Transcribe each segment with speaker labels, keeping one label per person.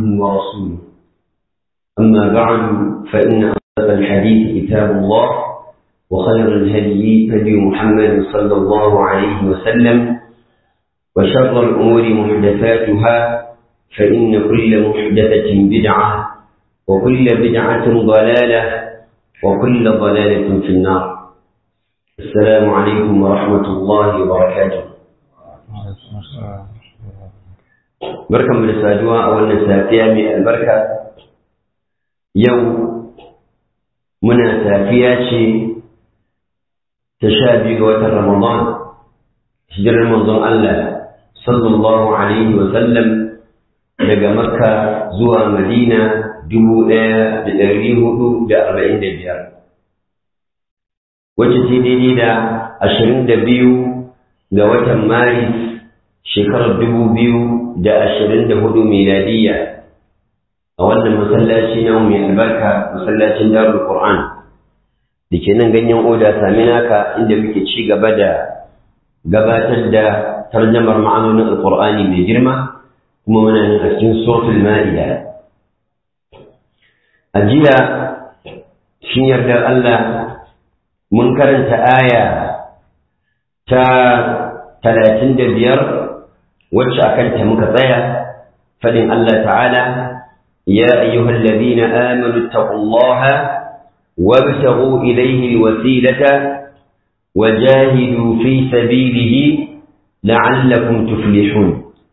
Speaker 1: ورسوله أما بعد فإن أصدق الحديث كتاب الله وخير الهدي هدي محمد صلى الله عليه وسلم وشر الأمور محدثاتها فإن كل محدثة بدعة وكل بدعة ضلالة وكل ضلالة في النار السلام عليكم ورحمة الله وبركاته بركة من السادوة أولا سافية من البركة يوم منا سافية تشابه وتر رمضان هجر رمضان الله صلى الله عليه وسلم daga makka zuwa madina dubu ɗaya da ɗari hudu da arba'in da biyar wacce ce daidai da ashirin da biyu ga watan maris shekarar dubu biyu da ashirin da hudu miladiyya a wannan masallaci na mai albarka masallacin darul qur'an da ke nan ganyen oda sami naka inda muke ci gaba da gabatar da tarjamar ma'anonin alqur'ani mai girma kuma muna yin a cikin suratul ma'ida a jiya shin yardar Allah mun karanta aya ta talatin da biyar wacce a kanta muka tsaya faɗin Allah ta'ala ya ayyuhal ladina amanu taqullaha wabtaghu ilayhi alwasilata wajahidu fi sabilihi la'allakum tuflihun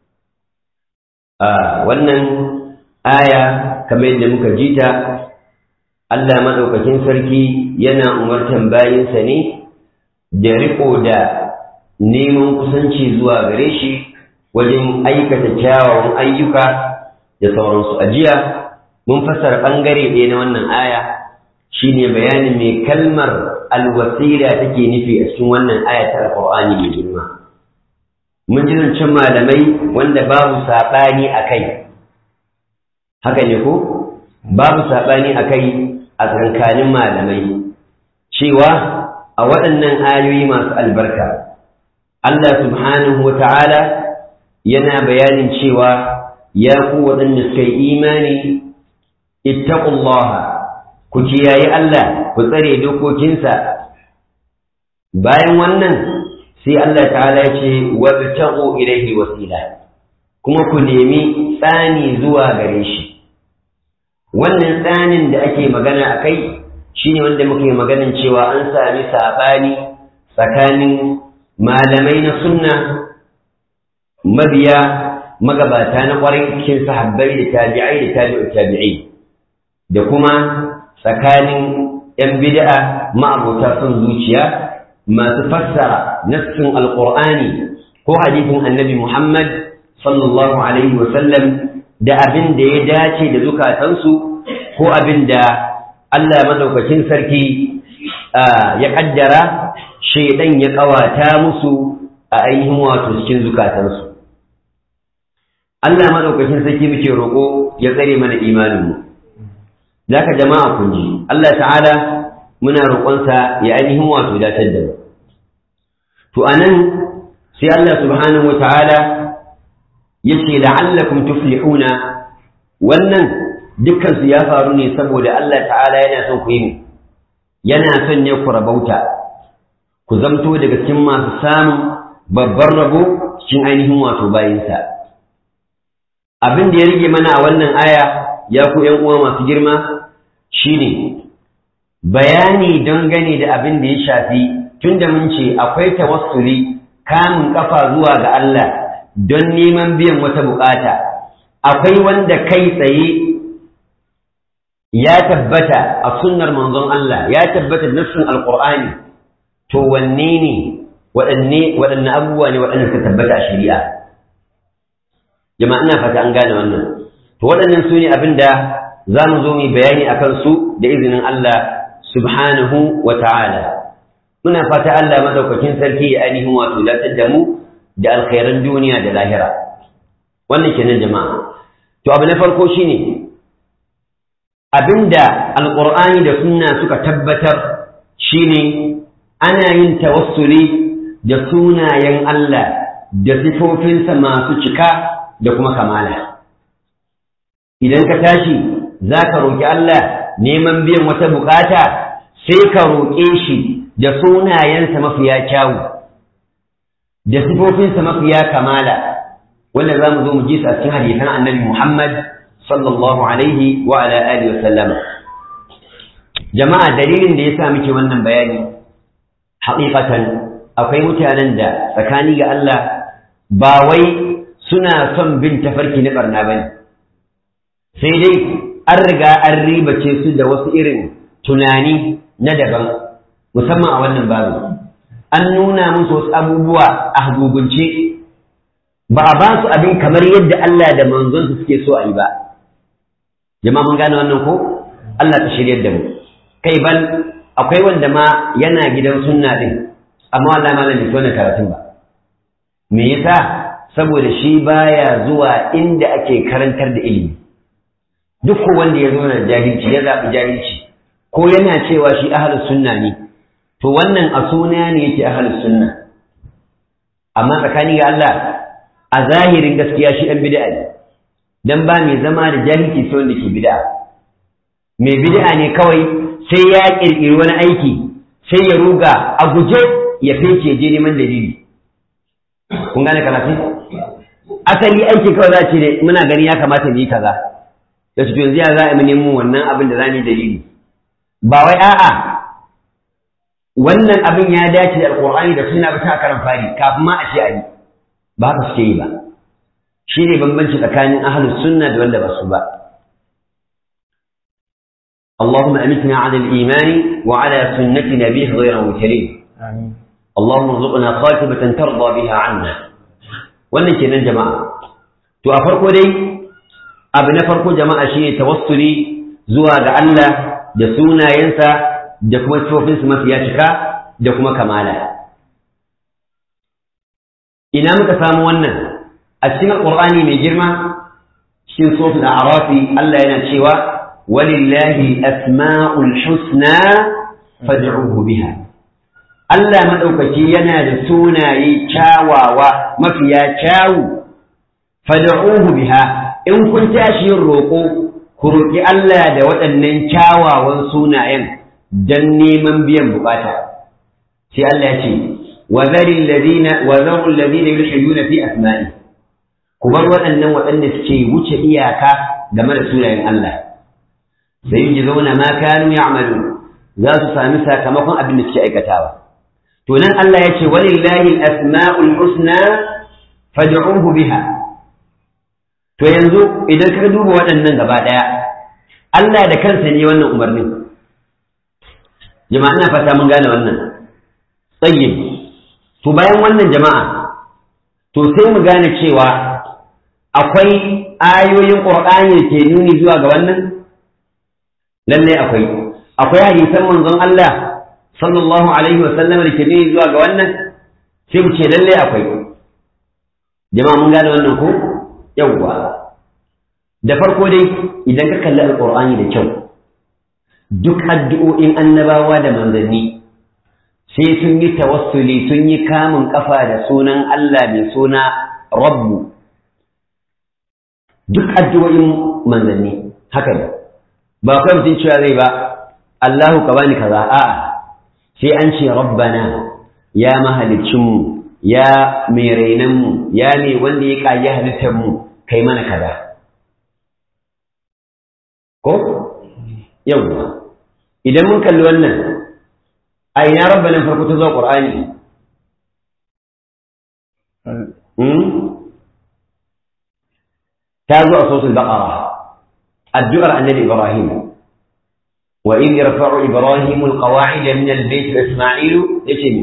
Speaker 1: wannan aya kamar yadda muka ji ta Allah maɗaukakin sarki yana umartan bayinsa ne da riko da neman kusanci zuwa gare shi wajen aikata kyawawan ayyuka da sauransu a jiya mun fassara ɓangare ɗaya na wannan aya shine bayanin mai kalmar alwasila take nufi a cikin wannan aya ta alƙur'ani mai girma mun ji zancen malamai wanda babu saɓani a kai haka ne ko babu saɓani a kai a tsakanin malamai cewa a waɗannan ayoyi masu albarka Allah subhanahu wa ta'ala yana bayanin cewa ya ku waɗanda suka yi imani ittaqullaha ku kiyaye Allah ku tsare dokokinsa bayan wannan sai Allah ta'ala ya ce wabtaqu ilayhi wasila kuma ku nemi tsani zuwa gare shi wannan tsanin da ake magana a kai shine wanda muke maganin cewa an sami sabani tsakanin malamai na sunna mabiya magabata na ƙwarai cikin sahabbai da tabi'ai da tabi'u tabi'ai da kuma tsakanin 'yan bid'a ma'abota son zuciya masu fassara nassin alƙur'ani ko hadisin annabi Muhammad sallallahu alaihi wasallam da abin da ya dace da zukatansu ko abin da Allah madaukakin sarki ya kaddara shaidan ya kawata musu a ainihin wato cikin zukatansu Allah madaukakin sarki muke roƙo ya tsare mana imaninmu zaka jama'a kun ji Allah ta'ala muna roƙonsa ya ainihin wato datar da mu to anan sai Allah subhanahu wa ta'ala yace la'allakum tuflihuna wannan dukkan su ya faru ne saboda Allah ta'ala yana son ku yi yana son ne ku rabauta ku zamto daga cikin masu samun babbar rabo cikin ainihin wato bayinsa abin da ya rige mana a wannan aya ya ku ƴan uwa masu girma shine bayani dangane da abin da ya shafi tunda mun ce akwai tawassuli kamun kafa zuwa ga Allah don neman biyan wata bukata akwai wanda kai tsaye ya tabbata a sunnar manzon Allah ya tabbata nassin alqur'ani to wanne ne waɗanne waɗanne abubuwa ne waɗanda suka tabbata a shari'a jama'a ina fata an gane wannan to waɗannan su ne abin da za mu zo mu bayani a kansu da izinin Allah subhanahu wa ta'ala muna fata Allah madaukakin sarki ya ainihin wato latar da mu da alkhairan duniya da lahira wannan kenan jama'a to abu na farko shine abinda alqur'ani da sunna suka tabbatar shine ana yin tawassuli da sunayen Allah da sifofinsa masu cika da kuma kamala idan ka tashi za ka roƙi Allah neman biyan wata bukata sai ka roƙe shi da sunayensa mafiya kyawu da sifofinsa mafiya kamala wanda za mu zo mu ji su a cikin hadisan annabi Muhammad sallallahu alaihi wa ala alihi wa sallama jama'a dalilin da yasa muke wannan bayani haƙiƙatan akwai mutanen da tsakani ga Allah ba wai suna son bin tafarki na barna bane sai dai an riga an ribace su da wasu irin tunani na daban musamman a wannan babu an nuna musu wasu abubuwa a hagugunce ba a ba su abin kamar yadda Allah da manzonsu suke so a yi ba jama'a mun gane wannan ko Allah ta shirya da mu kai ban akwai wanda ma yana gidan sunna din amma Allah ma bai wannan karatun ba me yasa saboda shi baya zuwa inda ake karantar da ilimi duk wanda ya zo da jahilci ya zaɓi jahilci ko yana cewa shi ahlus sunna ne to wannan a suna ne yake ahlus sunna amma tsakani ga Allah a zahirin gaskiya shi ɗan bid'a ne dan ba mai zama da jahilci sai wanda ke bid'a mai bid'a ne kawai sai ya kirkiri wani aiki sai ya ruga a guje ya fece je neman dalili kun gane karatu asali aiki kawai za ce ne muna gani ya kamata mu yi kaza da su yanzu ya za a mu nemo wannan abin da za mu yi dalili ba wai a'a wannan abin ya dace da alqur'ani da sunna bisa karan fari kafin ma a ce a yi ba haka suke yi ba shi ne bambanci tsakanin ahlus sunna da wanda ba su ba اللهم أمتنا على الإيمان وعلى سنة نبيه غير مبتلين
Speaker 2: آمين
Speaker 1: اللهم ارزقنا خاتمة ترضى بها عنا wannan kenan jama'a to a farko dai abu na farko jama'a shine tawassuli zuwa ga Allah da sunayensa da kuma sifofinsa mafiya cika da kuma kamala ina muka samu wannan a cikin alqur'ani mai girma cikin suratul a'raf Allah yana cewa walillahi asma'ul husna fad'uhu biha Allah maɗaukaki yana da sunaye kyawawa mafiya kyawu fad'uhu biha in kun tashi yin roƙo ku roƙi Allah da waɗannan kyawawan sunayen dan neman biyan bukata sai Allah ya ce wa zaril ladina wa zarul ladina yulhiduna fi asma'i ku bar waɗannan waɗanda suke wuce iyaka game da sunayen Allah sai yi zauna ma kanu ya'malu za su sami sakamakon abin da suke aikatawa to nan Allah ya ce walillahi asma'ul husna fad'uhu biha to yanzu idan ka duba waɗannan gaba ɗaya Allah da kansa ne wannan umarnin jama'a ina fata mun gane wannan tsayyib to bayan wannan jama'a to sai mu gane cewa akwai ayoyin Qur'ani da ke nuni zuwa ga wannan lalle akwai akwai hadisan manzon Allah sallallahu alaihi wasallam da ke nuni zuwa ga wannan sai mu ce lalle akwai jama'a mun gane wannan ko yawwa da farko dai idan ka kalli alqur'ani da kyau duk addu'o'in annabawa da manzanni sai sun yi tawassuli sun yi kamun kafa da sunan Allah mai suna rabbu duk addu'o'in manzanni haka ne ba kai mutum cewa zai ba Allahu ka bani kaza a'a sai an ce rabbana ya mahalicinmu ya mai rainanmu ya mai wanda ya ƙayi halittarmu kai mana kaza ko yawwa idan mun kalli wannan a ina rabbanan farko ta zuwa ƙur'ani ta zo a sosul baƙara addu'ar annabi ibrahim وإذ يرفع إبراهيم القواعد من البيت وإسماعيل يتمي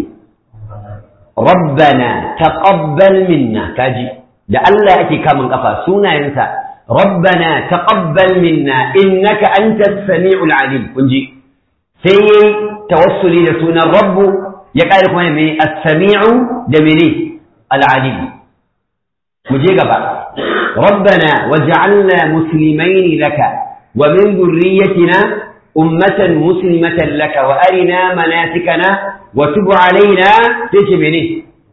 Speaker 1: ربنا تقبل منا كاجي da Allah ake kamun kafa sunayensa rabbana taqabbal minna innaka antas samiul alim kunji sai yayi tawassuli da sunan rabbu ya kare kuma mai as-sami'u da mene al-alim mu je gaba rabbana waj'alna muslimaini laka wa min dhurriyyatina أمة مسلمة لك وأرنا مناسكنا وتب علينا تجبني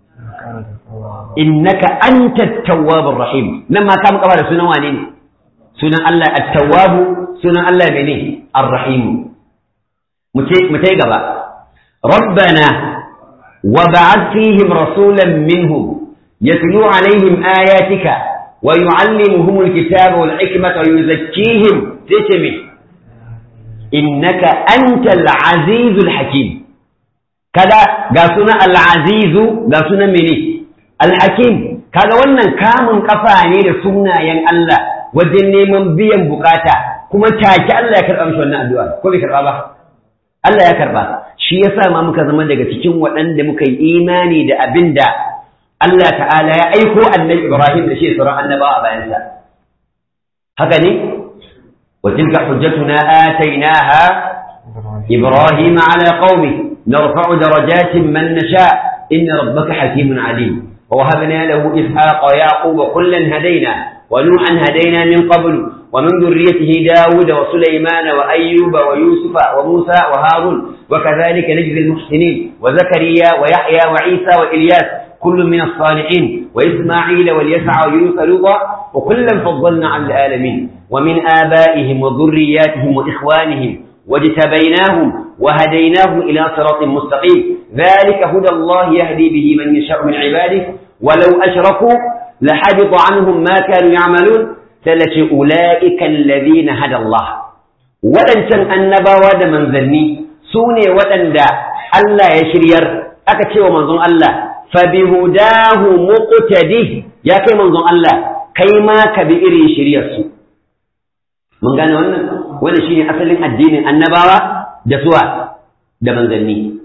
Speaker 1: إنك أنت التواب الرحيم لما كان قبل سنة وانين sunan Allah at-tawwabu sunan Allah mene ar-rahim mu ce gaba rabbana wa ba'ath fihim rasulan minhum yatlu alaihim ayatika wa yu'allimuhum al-kitaba wal hikmata wa yuzakkihim sai me innaka antal azizul hakim kada ga sunan al-azizu ga sunan mene al-hakim kaga wannan kamun kafa ne da sunayen Allah wajen neman biyan bukata kuma take Allah ya karɓa mishi wannan addu'a ko bai karɓa ba Allah ya karɓa shi yasa ma muka zama daga cikin waɗanda muka yi imani da abin da Allah ta'ala ya aiko annabi Ibrahim da shi sauran annabawa a bayansa haka ne wa tilka hujjatuna atainaha Ibrahim ala qaumi narfa'u darajatin man nasha inna rabbaka hakimun alim ووهبنا له إسحاق ويعقوب كلا هدينا ونوحا هدينا من قبل ومن ذريته داود وسليمان وأيوب ويوسف وموسى وهارون وكذلك نجزي المحسنين وزكريا ويحيى وعيسى وإلياس كل من الصالحين وإسماعيل واليسع ويونس لوطا وكلا فضلنا على العالمين ومن آبائهم وذرياتهم وإخوانهم واجتبيناهم وهديناهم إلى صراط مستقيم ذلك هدى الله يهدي به من يشاء من عباده ولو أشركوا لحبط عنهم ما كانوا يعملون ثلاث أولئك الذين هدى الله ولن كان النبا من ذني سوني ولن دا ألا يشرير أكتشي ومنظم الله فبهداه مقتده يا كي منظم الله كيما كبئر شرير سوء mun gane wannan wannan shine asalin addinin annabawa da suwa da manzanni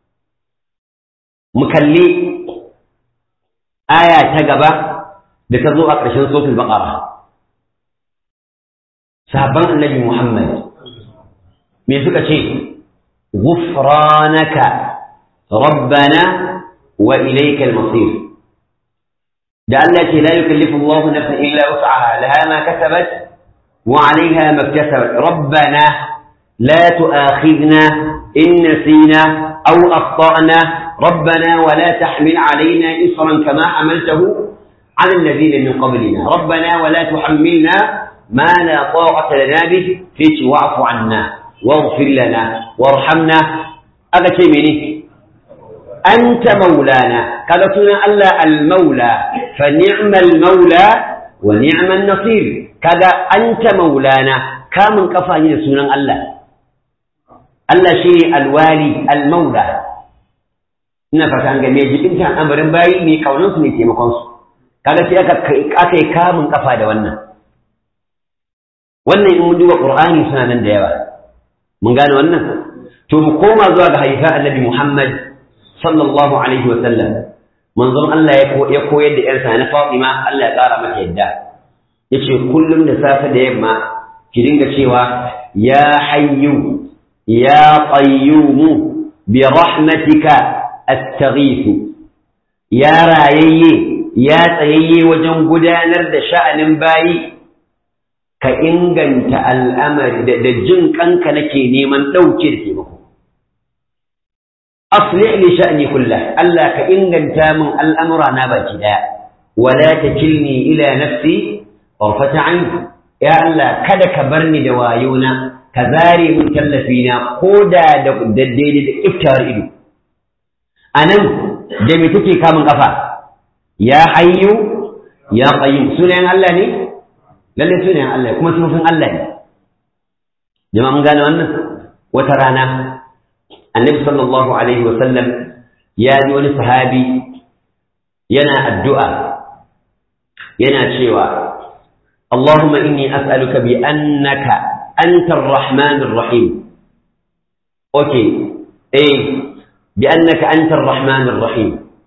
Speaker 1: mu kalli aya ta gaba da ta zo a ƙarshen suratul baqara sahabban annabi Muhammad me suka ce ghufranaka rabbana wa ilayka al-masir da Allah ce la yukallifu Allahu nafsan illa wus'aha laha ma kasabat وعليها ما اكتسبت ربنا لا تؤاخذنا إن نسينا أو أخطأنا ربنا ولا تحمل علينا إصرا كما حملته على الذين من قبلنا ربنا ولا تحملنا ما لا طاقة لنا به فيش واعف عنا واغفر لنا وارحمنا هذا شيء منه أنت مولانا كذا ألا المولى فنعم المولى ونعم النصير kaga anta maulana kamun kafa ne da sunan Allah Allah shi ne alwali almaula ina fata an game jibinta amarin bayi ne kaunan su ne taimakon su kaga sai aka aka yi kamun kafa da wannan wannan in mun duba qur'ani suna nan da yawa mun gane wannan to mu koma zuwa ga haifa annabi Muhammad sallallahu alaihi wa sallam manzon Allah ya koyar da yarsa na Fatima Allah ya kara mata yadda yace kullum da safe da yamma ki dinga cewa ya hayyu ya qayyum bi rahmatika astaghithu ya rayayye ya tsayayye wajen gudanar da sha'anin bayi ka inganta al'amari da jin kanka nake neman ɗauke da taimako aslih li sha'ni kullah Allah ka inganta min al'amura na baki daya wala takilni ila nafsi طرفة عين يا الله kada ka bar ni da wayona ka zare mun tallafi na koda da daddai da iftar ido anan da me take kamun kafa ya hayyu ya qayyim sunayen Allah ne lalle sunayen Allah kuma sunan Allah ne jama'a mun gane wannan wata rana annabi sallallahu alaihi wa sallam ya ji wani sahabi yana addu'a yana cewa اللهم إني أسألك بأنك أنت الرحمن الرحيم أوكي إيه بأنك أنت الرحمن الرحيم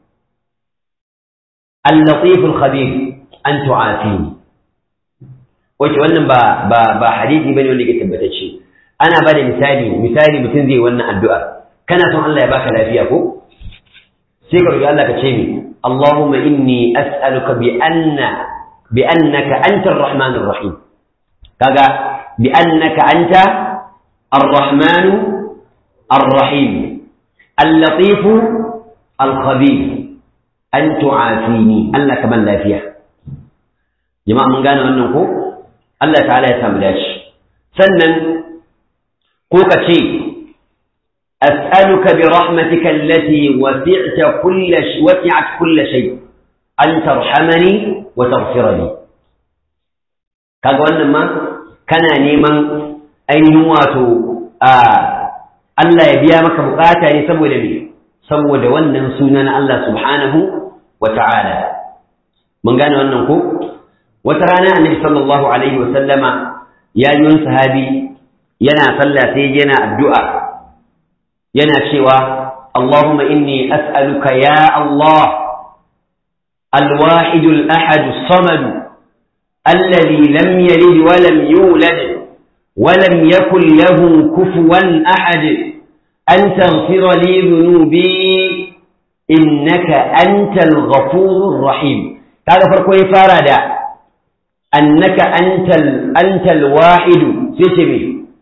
Speaker 1: اللطيف الخبير أن تعافيني wace wannan ba ba ba hadisi bane wanda ke tabbatacce ana bada misali misali mutum zai wannan addu'a kana son Allah ya baka lafiya ko sai ka roki Allah ka ce ni Allahumma inni as'aluka bi anna بأنك أنت الرحمن الرحيم كذا بأنك أنت الرحمن الرحيم اللطيف الخبير أن تعافيني ألا كمان لا فيها جماعة من قال أنه Allah ta'ala ya samu dace sannan ko ka ce as'aluka bi rahmatika allati wasi'ta kull wasi'at kull shay an tarhamani wa taghfira li kaga wannan ma kana neman ainihin wato a Allah ya biya maka bukata ne saboda me saboda wannan sunan Allah subhanahu wa ta'ala mun gane wannan ko wata rana annabi sallallahu alaihi wa sallama ya yi wani sahabi yana sallah sai yana addu'a yana cewa Allahumma inni as'aluka ya Allah الواحد الأحد الصمد الذي لم يلد ولم يولد ولم يكن له كفوا أحد أن تغفر لي ذنوبي إنك أنت الغفور الرحيم هذا فرق يفارد أنك أنت, أنت الواحد سيسمي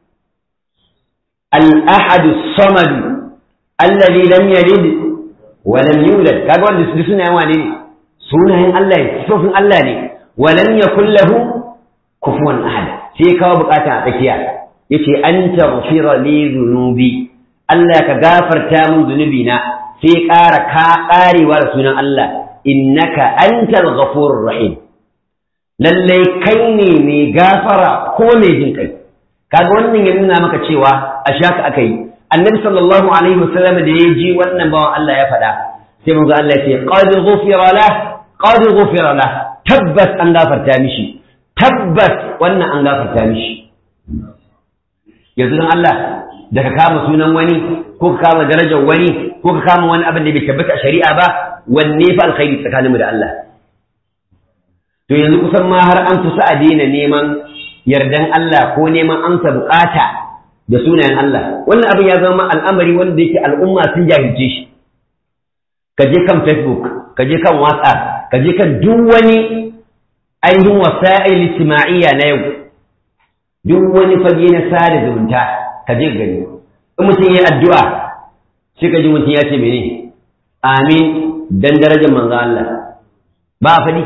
Speaker 1: الأحد الصمد الذي لم يلد ولم يولد هذا هو سنة وانين سنة الله سنة الله ولم يكن له كفوا أحد sai kawo bukata a tsakiya yace an taghfira li dhunubi Allah ka gafarta min zunubi na sai ƙara ka ƙarewa da sunan Allah innaka antal ghafurur rahim lalle kai ne mai gafara ko mai jin kai kaga wannan ya nuna maka cewa a shaka aka yi annabi sallallahu alaihi wasallam da ya ji wannan bawan Allah ya faɗa sai manzo Allah ya ce qad ghufira lah qad ghufira lah tabbas an gafarta mishi tabbas wannan an gafarta mishi yanzu don Allah da ka kama sunan wani ko ka kama darajar wani ko ka kama wani abin da bai tabbata a shari'a ba wanne fa alkhairi tsakaninmu da Allah to yanzu kusan ma har an kusa a daina neman yardan Allah ko neman amsa bukata da sunayen Allah wannan abin ya zama al'amari wanda yake al'umma sun jahilce shi ka je kan Facebook ka je kan WhatsApp ka je kan duk wani ainihin wasa'il ijtima'iyya na yau duk wani fage na sada zumunta ka je gani in mutum ya addu'a sai ka ji mutum ya ce mene amin dan darajar manzo Allah ba a faɗi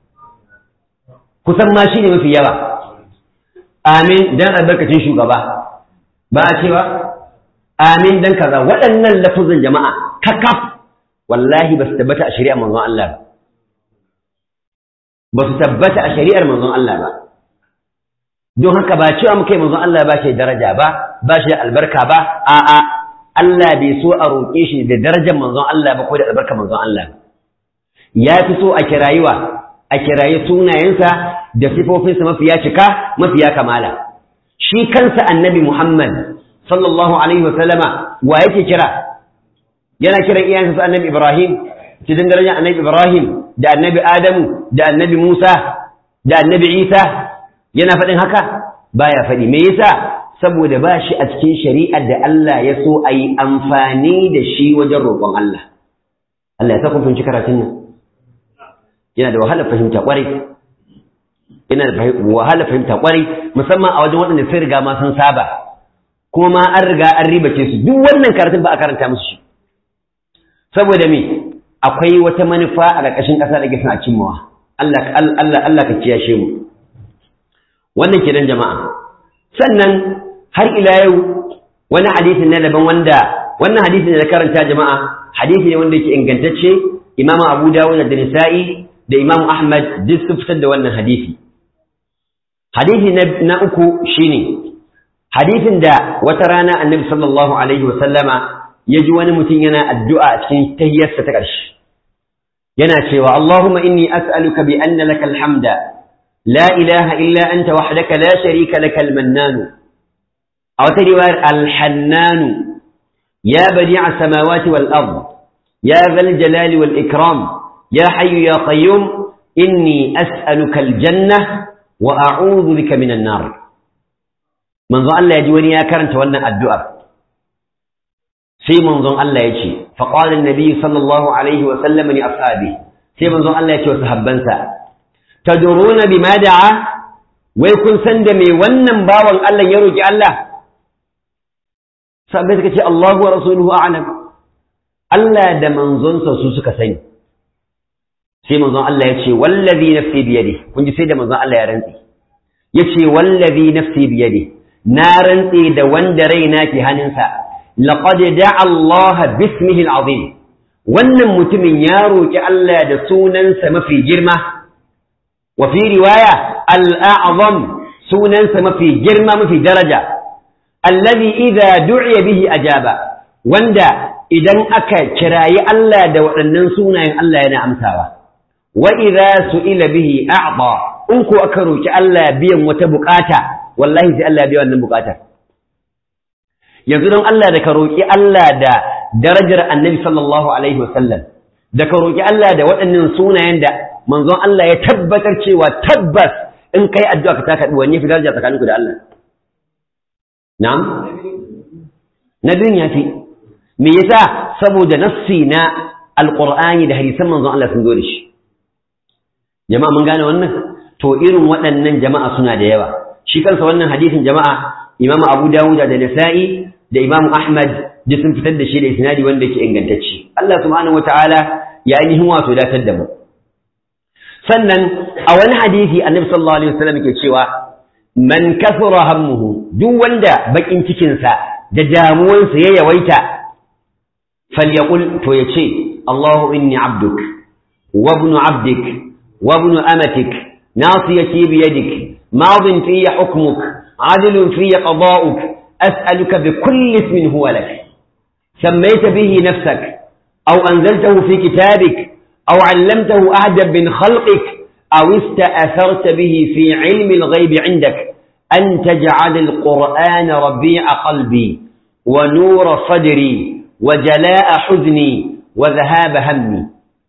Speaker 1: kusan ma shine mafi yawa amin dan albarkacin shugaba ba a cewa amin dan kaza waɗannan lafuzan jama'a kakaf wallahi ba su tabbata a shari'a manzon Allah ba su tabbata a shari'ar manzon Allah ba don haka ba cewa muka yi manzon Allah ba shi daraja ba ba shi da albarka ba a'a Allah bai so a roƙe shi da darajar manzon Allah ba ko da albarkar manzon Allah ya fi so a kirayiwa a kirayi sunayensa da sifofinsa mafiya cika mafiya kamala shi kansa annabi Muhammad sallallahu alaihi wasallama wa yake kira yana kiran iyayensa su annabi Ibrahim cikin darajar annabi Ibrahim da annabi Adamu da annabi Musa da annabi Isa yana faɗin haka baya faɗi me yasa saboda ba shi a cikin shari'ar da Allah ya so a yi amfani da shi wajen roƙon Allah Allah ya sa kun fahimci karatun nan yana da wahalar fahimta ƙwarai yana da wahalar fahimta ƙwarai musamman a wajen waɗanda sai riga ma sun saba kuma ma an riga an ribace su duk wannan karatun ba a karanta musu shi saboda me akwai wata manufa a ƙarƙashin ƙasa da gisa a cimmawa Allah Allah Allah ka kiyashe mu wannan kenan jama'a sannan har ila yau wani hadisi na daban wanda wannan hadisi ne da karanta jama'a hadisi ne wanda yake ingantacce Imam Abu Dawud da Nisa'i da Imam Ahmad duk sun fitar da wannan hadisi hadisi na uku shine hadisin da wata rana Annabi sallallahu alaihi wa sallama ya ji wani mutum yana addu'a a cikin tahiyyarsa ta ƙarshe yana cewa Allahumma inni as'aluka bi anna laka alhamda la ilaha illa anta wahdaka la sharika laka almannanu a wata riwayar alhannanu ya badi'a samawati wal ard ya zal jalali wal ikram ya hayyu ya qayyum inni as'aluka aljanna wa a'udhu bika minan nar manzo Allah ya ji wani ya karanta wannan addu'ar sai manzon Allah ya ce faqala annabi sallallahu alaihi wa sallam li ashabi sai manzon Allah ya ce wa sahabbansa tadruna bima da'a wai kun san da me wannan bawan Allah ya roki Allah sahabbai suka ce Allahu wa rasuluhu a'lam Allah da manzonsa su suka sani sai manzon Allah ya ce wallazi nafsi bi yadi kun ji sai da manzon Allah ya rantsi yace wallazi nafsi biyadi na rantse da wanda raina ke hannunsa laqad da'a Allah bismihi al-azim wannan mutumin ya roki Allah da sunansa mafi girma wa fi riwaya al-a'zam sunansa mafi girma mafi daraja allazi idza du'iya bihi ajaba wanda idan aka kirayi Allah da waɗannan sunayen Allah yana amsawa wa idza su'ila bihi a'ta in ko aka roki Allah biyan wata bukata wallahi sai Allah ya biya wannan bukatar yanzu don Allah da ka roki Allah da darajar Annabi sallallahu alaihi wasallam da ka roki Allah da waɗannan sunayen da manzon Allah ya tabbatar cewa tabbas in kai addu'a ka taka wanne fi daraja tsakaninku da Allah na'am na ya fi me yasa saboda nassi na alqur'ani da hadisan manzon Allah sun zo da shi jama'a mun gane wannan to irin waɗannan jama'a suna da yawa shi kansa wannan hadisin jama'a imamu abu dawud da nasa'i da imamu ahmad da sun fitar da shi da isnadi wanda yake ingantacce Allah subhanahu wataala ya ainihin wato datar da mu sannan a wani hadisi annabi sallallahu alaihi wasallam ke cewa man kasura hammuhu duk wanda bakin cikinsa da damuwansa ya yawaita falyaqul to yace Allahu inni abduk wa ibnu abdik wa ibnu amatik nasiyati bi yadik madin fi hukmuk adilun fi qada'uk as'aluka bi kulli ismin huwa lak سميت به نفسك أو أنزلته في كتابك أو علمته أحدا من خلقك أو استأثرت به في علم الغيب عندك أن تجعل القرآن ربيع قلبي ونور صدري وجلاء حزني وذهاب همي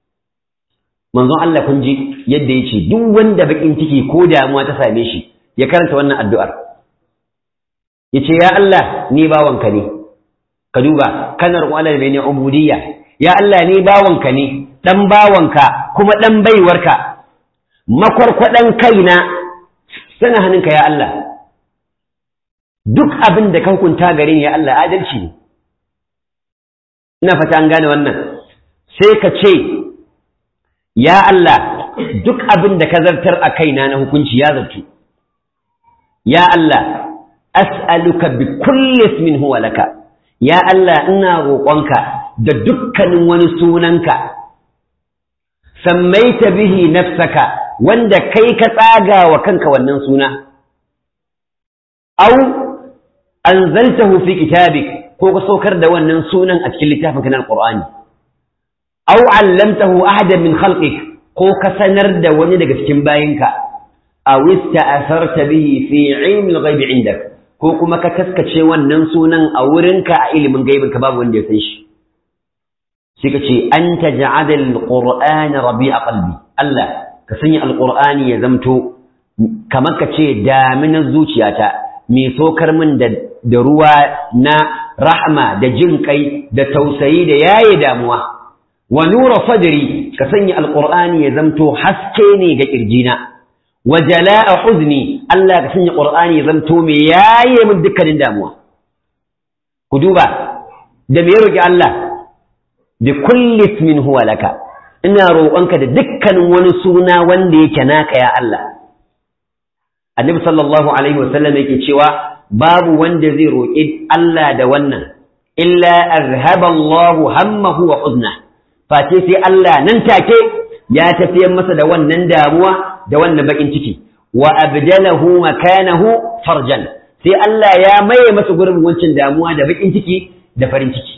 Speaker 1: manzon Allah kun ji yadda yace duk wanda bakin ciki ko damuwa ta same shi ya karanta wannan addu'ar yace ya Allah ni bawanka ne ka duba kanar wala ne ubudiyya ya Allah ni bawanka ne dan bawanka kuma dan baiwarka makwarkwadan kaina sana hannunka ya Allah duk abin da ka hukunta gare ni ya Allah adalci ne ina fata an gane wannan sai ka ce ya Allah duk abin da ka zartar a kaina na hukunci ya zartu ya Allah as'aluka bi kulli ismin huwa laka ya Allah ina roƙonka da dukkanin wani sunanka sammaita bihi nafsaka wanda kai ka tsaga wa kanka wannan suna au anzaltahu fi kitabik ko ka saukar da wannan sunan a cikin littafin kana alqur'ani au allamtahu ahadan min khalqik ko ka sanar da wani daga cikin bayinka aw ista'asarta bihi fi ilmi al-ghaib indak ko kuma ka taskace wannan sunan a wurinka a ilimin gaibin ka babu wanda ya san shi sai ka ce anta ja'ala al-qur'ana rabi'a qalbi Allah ka sanya al-qur'ani ya zamto kamar ka ce daminar zuciyata mai sokar min da da ruwa na rahma da jin kai da tausayi da yaye damuwa wa nura sadri ka sanya alqur'ani ya zamto haske ne ga kirjina wa jala'a huzni Allah ka sanya qur'ani ya zamto me yaye min dukkanin damuwa ku duba da me roki Allah bi kulli ismin huwa laka ina roƙonka da dukkanin wani suna wanda yake naka ya Allah annabi sallallahu alaihi wasallam yake cewa babu wanda zai roƙi Allah da wannan illa arhaba Allahu hammahu wa huzna face sai Allah nan take ya tafiyar masa da wannan damuwa da wannan bakin ciki wa abdalahu makanahu farjan sai Allah ya maye masa gurin wancan damuwa da bakin ciki da farin ciki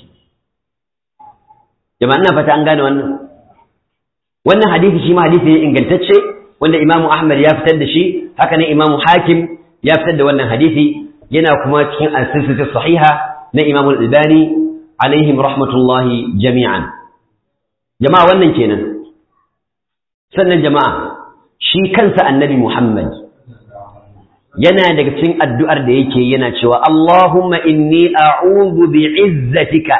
Speaker 1: jama'a ina fata an gane wannan wannan hadisi shi ma hadisi ne ingantacce wanda Imam Ahmad ya fitar da shi haka ne Imam Hakim ya fitar da wannan hadisi yana kuma cikin al-silsilatu sahiha na Imam Al-Albani alaihim rahmatullahi jami'an jama'a wannan kenan sannan jama'a shi kansa annabi Muhammad yana daga cikin addu'ar da yake yana cewa Allahumma inni a'udhu bi'izzatika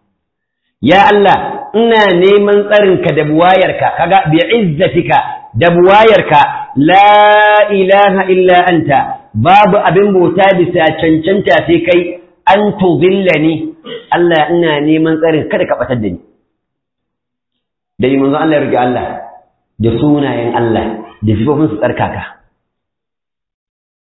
Speaker 1: ya Allah ina neman tsarinka da buwayarka kaga bi'izzatika da buwayarka la ilaha illa anta babu abin bauta bisa cancanta sai kai an tudillani Allah ina neman tsarin kada ka batar da ni da yi manzo Allah ya rige Allah da sunayen Allah da sifofin su tsarkaka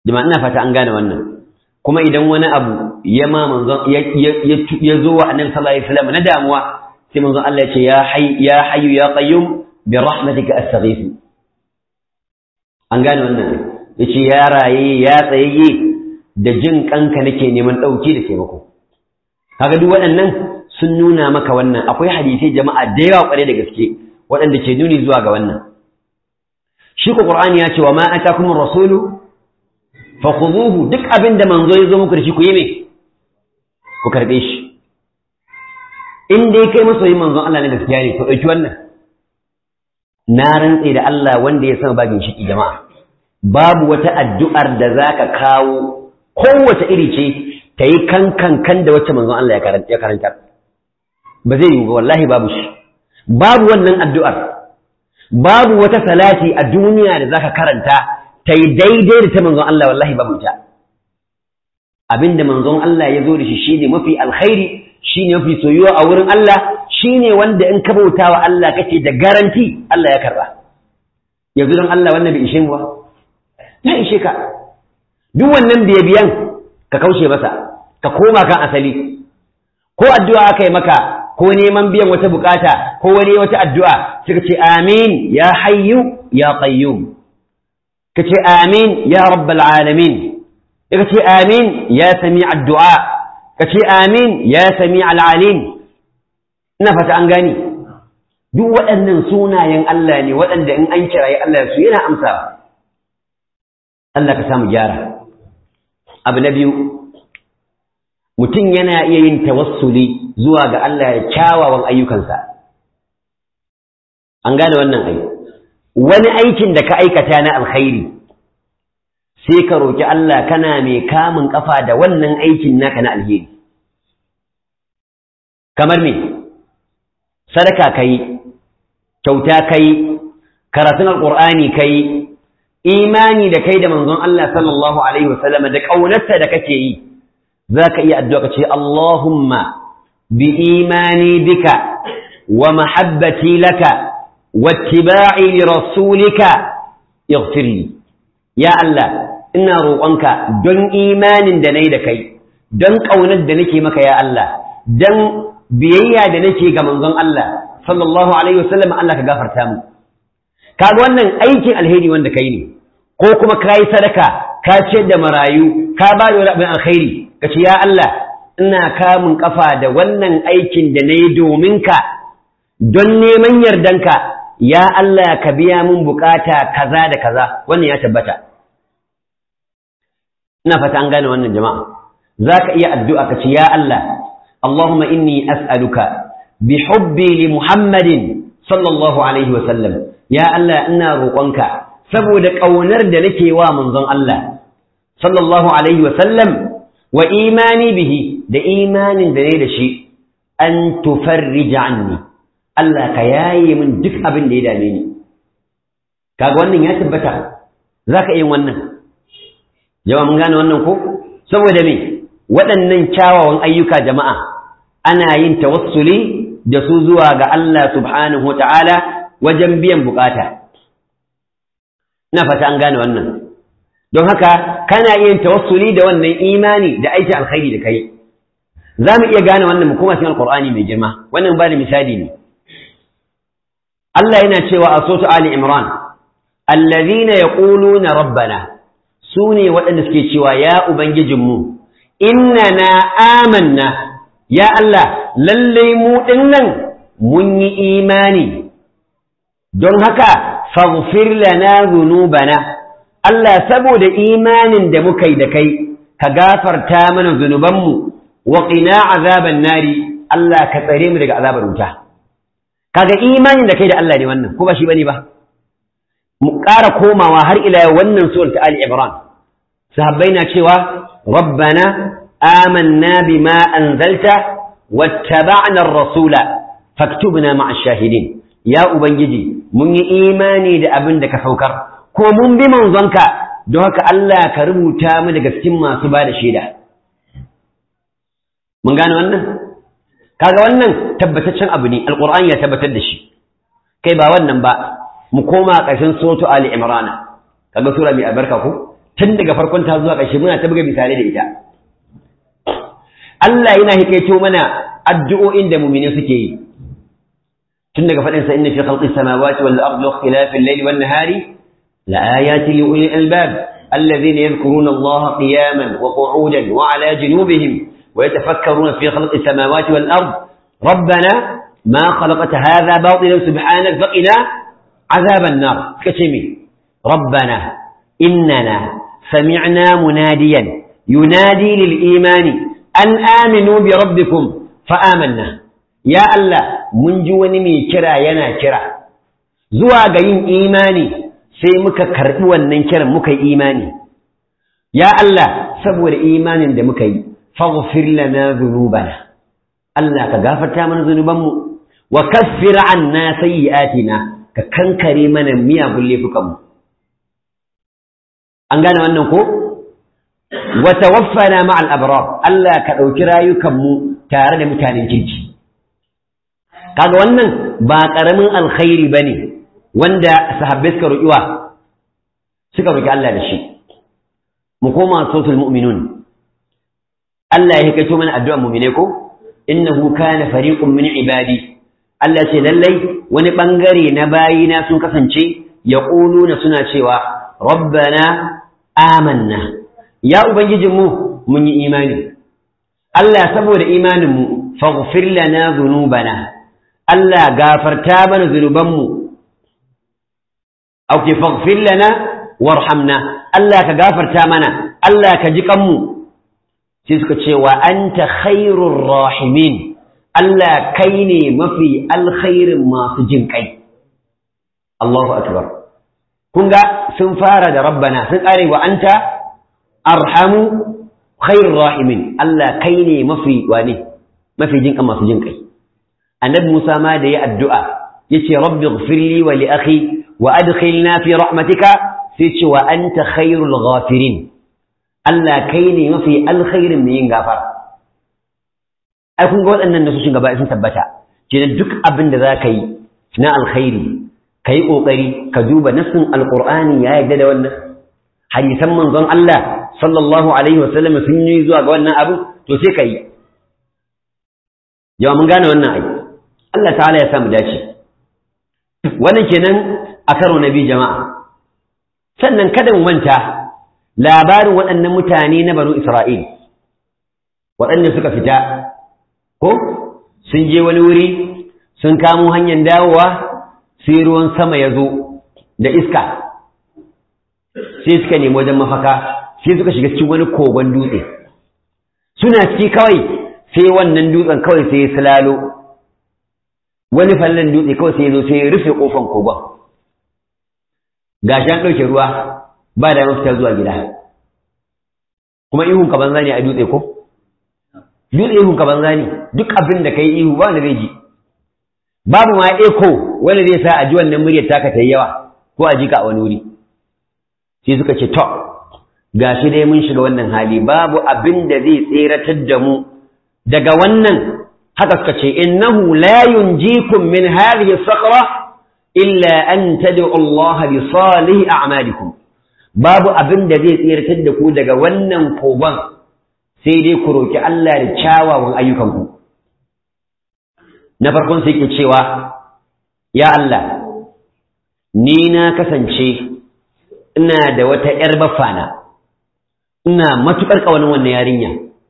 Speaker 1: jama'a ina fata an gane wannan kuma idan wani abu ya ma manzon ya zo wa annabi sallallahu alaihi wasallam na damuwa sai manzon Allah ya ce ya hayy ya hayyu ya qayyum bi rahmatika astaghith an gane wannan yace ya raye ya tsayayye da jin kanka nake neman dauki da taimako kaga duk waɗannan sun nuna maka wannan akwai hadisai jama'a da yawa kware da gaske waɗanda ke nuni zuwa ga wannan shi ko qur'ani ya ce wa ma atakum rasulu fakhuduhu duk abin da manzo ya zo muku da shi ku yi me ku karbe shi in dai kai masoyin manzon Allah ne gaskiya ne to dauki wannan na rantse da Allah wanda ya sama babin shi jama'a babu wata addu'ar da zaka kawo kowace iri ce ta yi kankan kan da wacce manzon Allah ya karanta ba zai yi ba wallahi babu shi babu wannan addu'ar babu wata salati a duniya da zaka karanta ta yi daidai da ta manzon Allah wallahi babu ita abinda manzon Allah ya zo da shi shine mafi alkhairi shine mafi soyuwa a wurin Allah shine wanda in ka bauta wa Allah kake da garanti Allah ya karba yanzu don Allah wannan bai ishe mu ba ya ishe ka duk wannan biyan ka kaushe masa ka koma kan asali ko addu'a aka yi maka ko neman biyan wata bukata ko wani wata addu'a suka ce amin ya hayyu ya qayyum ka ce amin ya rabbal alamin ka ce amin ya sami addu'a ka ce amin ya sami al'alim ina fata an gani duk waɗannan sunayen Allah ne waɗanda in an kiraye Allah su yana amsa Allah ka samu gyara abu na biyu mutum yana iya yin tawassuli zuwa ga Allah ya kyawawan ayyukansa an gane wannan ai wani aikin da ka aikata na alkhairi sai ka roki Allah kana mai kamun kafa da wannan aikin naka na alheri kamar me sadaka kai kyauta kai karatun alqur'ani kai imani da kai da manzon Allah sallallahu alaihi wasallam da kaunarsa da kake yi zaka iya addu'a ka ce Allahumma bi imani bika wa mahabbati laka wattiba'i li rasulika ighfir li ya Allah ina roƙonka don imanin da nayi da kai don kaunar da nake maka ya Allah don biyayya da nake ga manzon Allah sallallahu alaihi wasallam Allah ka gafarta mu kaga wannan aikin alheri wanda kai ne ko kuma ka yi sadaka ka ce da marayu ka ba da wani abin alkhairi ka ce ya Allah ina kamun kafa da wannan aikin da na yi domin ka don neman yardanka ya Allah ka biya mun bukata kaza da kaza wannan ya tabbata ina fata an gane wannan jama'a za ka iya addu'a ka ce ya Allah Allahumma inni as'aluka bi hubbi li Muhammadin sallallahu alaihi wa sallam ya Allah ina roƙonka saboda ƙaunar da nake wa manzon Allah sallallahu alaihi wa sallam wa imani bihi da imanin da ne da shi an tufarrija anni Allah ka yaye min duk abin da ya dame ni kaga wannan ya tabbata zaka yin wannan jama'a mun gane wannan ko saboda me waɗannan kyawawan ayyuka jama'a ana yin tawassuli da su zuwa ga Allah subhanahu wa ta'ala wajen biyan bukata ina fata an gane wannan don haka kana iya tawassuli da wannan imani da aikin alkhairi da kai za mu iya gane wannan mu kuma cikin alqur'ani mai girma wannan ba da misali ne Allah yana cewa a sotu Ali Imran allazina yaquluna rabbana sune waɗanda suke cewa ya ubangijinmu innana amanna ya Allah lallai mu dinnan mun yi imani don haka faghfir lana dhunubana Allah saboda imanin da muka yi da kai ka gafarta mana zunubanmu wa qina azaban nari Allah ka tsare mu daga azabar wuta kaga imanin da kai da Allah ne wannan ko ba shi bane ba mu ƙara komawa har ila wannan surar ta Ali Imran sahabbai na cewa rabbana amanna bima anzalta wattaba'na ar-rasula faktubna ma'a shahidin ya ubangiji mun yi imani da abin da ka saukar ko mun bi manzonka don haka Allah ka rubuta mu daga cikin masu ba da shaida mun gane wannan kaga wannan tabbataccen abu ne alqur'ani ya tabbatar da shi kai ba wannan ba mu koma ƙarshen suratu ali imran kaga sura mai albarka ko tun daga farkon ta zuwa ƙarshe muna ta buga misalai da ita Allah yana hikaito mana addu'o'in da mu'mini suke yi tun daga faɗin sa inna fi khalqis samawati wal ardi wa ikhtilafil layli wan nahari la ayatin li ulil albab alladhina yadhkuruna Allah qiyaman wa qu'udan wa ala junubihim wa yatafakkaruna fi khalqis samawati wal ardi rabbana ma khalaqta hadha batilan subhanaka faqina azaban nar kace me rabbana innana sami'na munadiyan yunadi lil imani an aminu bi rabbikum fa amanna ya Allah mun ji wani mai kira yana kira zuwa ga yin imani sai muka karbi wannan kiran muka yi imani ya Allah saboda imanin da muka yi faghfir lana dhunubana Allah ka gafarta mana zunubanmu wa kaffir anna sayyi'atina ka kankare mana miyagun laifukanmu an gane wannan ko wa tawaffana ma'al abrar Allah ka dauki rayukanmu tare da mutanen kirki kaga wannan ba karamin alkhairi bane wanda sahabbai suka roƙi wa suka roƙi Allah da shi mu koma sautul mu'minun Allah ya hikaito mana addu'ar mu'mine ko innahu kana fariqun min ibadi Allah ce lallai wani bangare na bayina sun kasance yaquluna suna cewa rabbana amanna ya ubangijinmu mun yi imani Allah saboda imaninmu faghfir lana dhunubana Allah gafarta mana zunubanmu auke faghfir lana warhamna Allah ka gafarta mana Allah ka ji kanmu sai suka ce wa anta khairur rahimin Allah kai ne mafi alkhairin masu jin kai Allahu akbar kun ga sun fara da rabbana sun kare wa anta arhamu khairur rahimin Allah kai ne mafi wane mafi jin kan masu jin kai annabi Musa ma da ya addu'a yace rabbi ighfirli wa li akhi wa adkhilna fi rahmatika sai ce wa anta khairul ghafirin Allah kai ne mafi alkhairin mai yin gafara ai kun ga waɗannan nasoshin gaba sun tabbata kenan duk abin da za ka yi na alkhairi ka yi ƙoƙari ka duba nassin alƙur'ani ya yarda da wannan hadisan manzon Allah sallallahu alaihi wa sallam sun yi zuwa ga wannan abu to sai ka yi yawa mun gane wannan ai Allah ta'ala ya samu dace wannan kenan a karo na biyu jama'a sannan kada mu manta labarin waɗannan mutane na banu Isra'il waɗanda suka fita ko sun je wani wuri sun kamo hanyar dawowa sai ruwan sama ya zo da iska sai suka nemi wajen mafaka sai suka shiga cikin wani kogon dutse suna ciki kawai sai wannan dutsen kawai sai ya silalo wani fallon dutse kawai sai ya zo sai ya rufe kofan kogon gashi an ɗauke ruwa ba da mafita zuwa gida kuma ihun ka banza ne a dutse ko dutse ihun ka banza ne duk abin da kai ihu ba wanda zai ji babu ma eko wanda zai sa a ji wannan muryar taka ta yi yawa ko a ji ka a wani wuri sai suka ce to gashi dai mun shiga wannan hali babu abin da zai tseratar da mu daga wannan haka suka ce innahu la yunjikum min hadhihi sakra illa an tad'u Allah bi salih a'malikum babu abin da zai tseratar da ku daga wannan kogon sai dai ku roki Allah da kyawawan ayyukanku na farkon sai ke cewa ya Allah ni na kasance ina da wata ‘yar bafana ina matuƙar ƙaunin wannan yarinya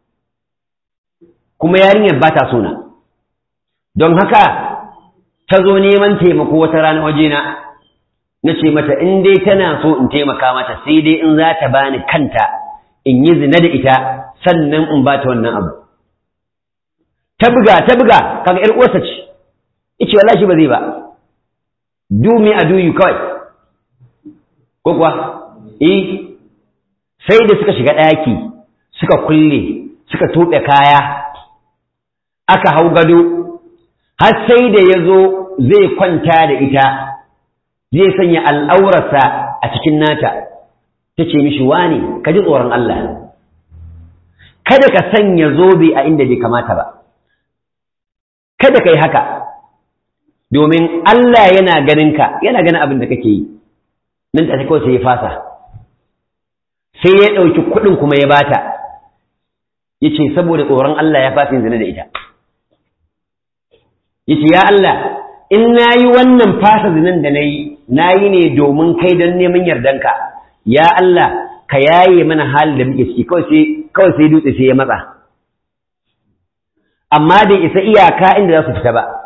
Speaker 1: kuma yarinyar ba ta sona don haka ta zo neman taimako wata rana wajena na ce mata in dai tana so in taimaka mata sai dai in za ta bani kanta in yi zina da ita sannan in ba ta wannan abu ta buga ta buga kaga ƴar uwarsa ce ice wallahi ba zai ba do me a do you kawai ko kuwa eh sai da suka shiga ɗaki suka kulle suka tuɓe kaya aka hau gado har sai da ya zo zai kwanta da ita zai sanya al'aurarsa a cikin nata ta ce mishi wane ka ji tsoron Allah kada ka sanya zobe a inda bai kamata ba kada ka yi haka domin Allah yana ganin ka yana ganin abin da kake yi nan ta kawai sai ya fasa sai ya ɗauki kuɗin kuma ya bata ya ce saboda tsoron Allah ya fasa zina da ita ya ce ya Allah in na yi wannan fasa zinan da na yi na yi ne domin kai don neman yardanka ya Allah ka yaye mana halin da muke ciki kawai sai dutse sai ya matsa amma da isa iyaka inda za su fita ba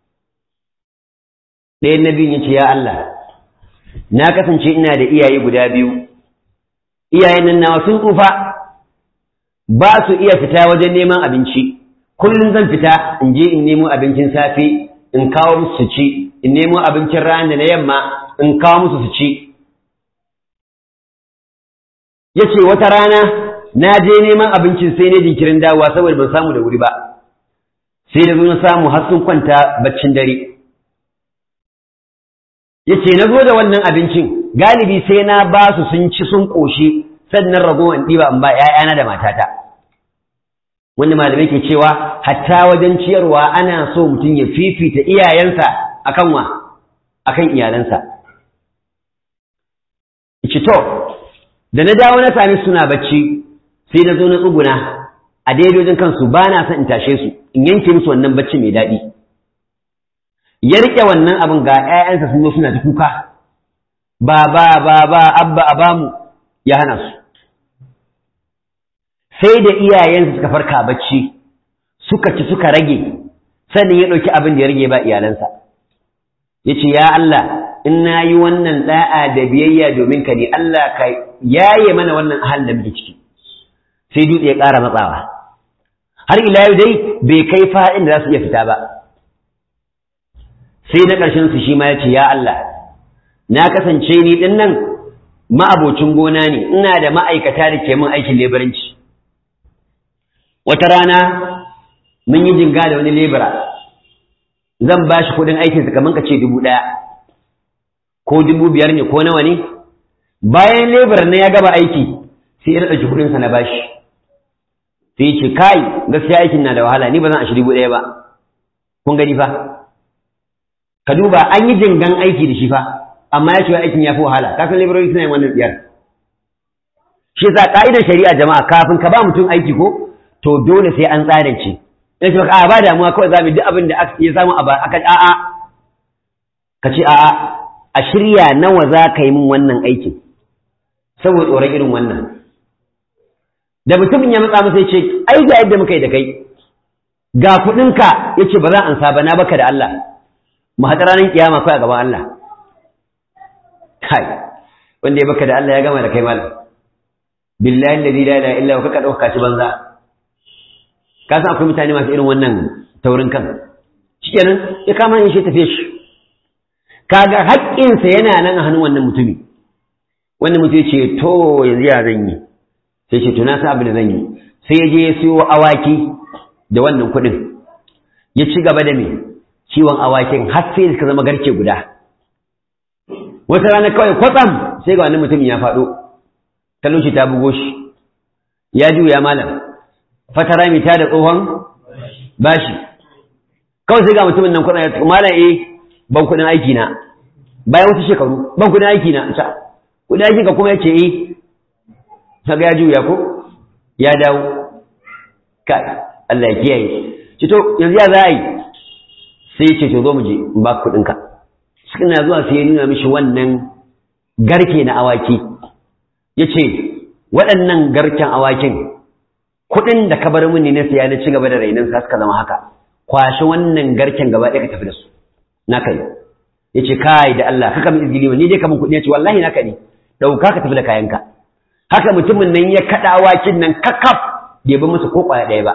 Speaker 1: ɗaya na biyun ya ce ya Allah na kasance ina da iyaye guda biyu iyayen nan nawa sun tsufa ba su iya fita wajen neman abinci kullum zan fita in je in nemo abincin safe in kawo musu su ci in nemo abincin rana na yamma in kawo musu su ci ya ce wata rana na je neman abincin sai ne jinkirin dawowa saboda ban samu da wuri ba sai da zo na samu har sun kwanta baccin dare ya ce na zo da wannan abincin galibi sai na ba su sun ci sun ƙoshi sannan ragowar ɗiba in ba ‘ya'yana da matata wanda malamai ke cewa hatta wajen ciyarwa ana so mutum ya fifita iyayensa akan wa akan iyalansa ci to da na dawo na sami suna bacci sai na zo na tsuguna a daidojin kansu ba na son in tashe su in yanke musu wannan bacci mai daɗi ya riƙe wannan abin ga ‘ya'yansa sun zo suna ta kuka ba ba ba ba abba a bamu ya hana su sai da iyayensa suka farka bacci suka ci suka rage sannan ya ɗauki abin da ya rage ba iyalansa ya ce ya Allah in na yi wannan ɗa'a da biyayya domin ka ne Allah ka yaye mana wannan halin da muke ciki sai dutse ya ƙara matsawa har ila yau dai bai kai fa'in da za su iya fita ba sai na ƙarshen su shi ma ya ce ya Allah na kasance ni ɗin nan ma'abocin gona ne ina da ma'aikata da ke min aikin leburanci wata rana mun yi jinga da wani lebura zan ba shi kuɗin aikinsa kamar ka ce dubu ɗaya ko dubu biyar ne ko nawa ne bayan leburan na ya gaba aiki sai ya ɗauki kuɗinsa na bashi sai ya ce kai gaskiya aikin na da wahala ni ba zan ashi dubu ɗaya ba kun gani fa ka duba an yi jingan aiki da shi fa amma ya ce aikin ya fi wahala ka san laborori suna yin wannan tsiyar shi yasa ka'idar shari'a jama'a kafin ka ba mutum aiki ko to dole sai an tsadance in ce a ba damuwa kawai za mu duk abin da ya samu a aka a'a ka ce a'a a shirya nawa za ka yi min wannan aikin saboda tsoron irin wannan da mutumin ya matsa masa ya ce ai ga yadda muka yi da kai ga kuɗinka ya ce ba za an sa ba na baka da Allah mu haɗa ranar kiyama kai a gaban Allah kai wanda ya baka da Allah ya gama da kai malam billahi alladhi la ilaha illa huwa kaka dauka ci banza ka san akwai mutane masu irin wannan taurin kan shikenan ya kama yin shi tafiye shi kaga haƙƙinsa yana nan a hannun wannan mutumi wannan mutum ce to yanzu ya zan yi sai ce to na sa abin da zan yi sai ya je ya siyo awaki da wannan kuɗin ya ci gaba da me ciwon awakin har sai suka zama garke guda wata rana kawai kwatsam sai ga wannan mutumin ya faɗo talauci ta bugo shi ya juya malam fatara mai ta da tsohon bashi kawai sai ga mutumin nan kwatsam ya malam eh ban kuɗin aiki na bayan wasu shekaru ban kuɗin aiki na ta kuɗin aiki ka kuma ya ce eh kaga ya juya ko ya dawo kai Allah ya kiyaye ci to yanzu ya za a yi sai ya ce to zo mu je in ba kuɗinka suna zuwa sai ya nuna mishi wannan garke na awaki ya ce waɗannan garken awakin kuɗin da ka bar mini na siya na ci gaba da rainin sa suka zama haka kwashi wannan garken gaba ɗaya ka tafi da su na kai ya ce kai da Allah kaka min izgili ni dai ka min kuɗi ya ce wallahi naka ne ɗauka ka tafi da kayanka haka mutumin nan ya kaɗa awakin nan kakaf bai bi masa ko ƙwaya ɗaya ba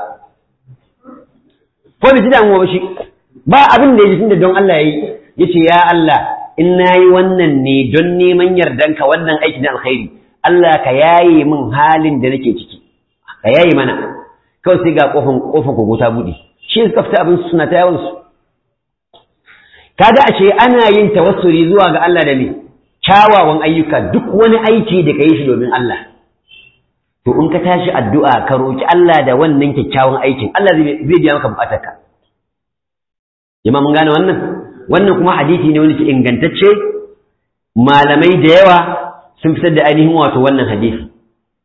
Speaker 1: ko bai ji damuwa ba shi ba abin da ya ji tunda don Allah ya yi ya ce ya Allah in na yi wannan ne don neman yardanka wannan aiki na alkhairi Allah ka yaye min halin da nake ciki ka yaye mana kawai sai ga kofan kofan kogo ta buɗe shi suka fita abin suna ta yawan su kaga ashe ana yin tawassuli zuwa ga Allah da me kyawawan ayyuka duk wani aiki da ka yi shi domin Allah to in ka tashi addu'a ka roki Allah da wannan kyakkyawan aikin Allah zai biya maka bukatarka jama'a mun gane wannan wannan kuma hadisi ne wanda ke ingantacce malamai da yawa sun fitar da ainihin wato wannan hadisi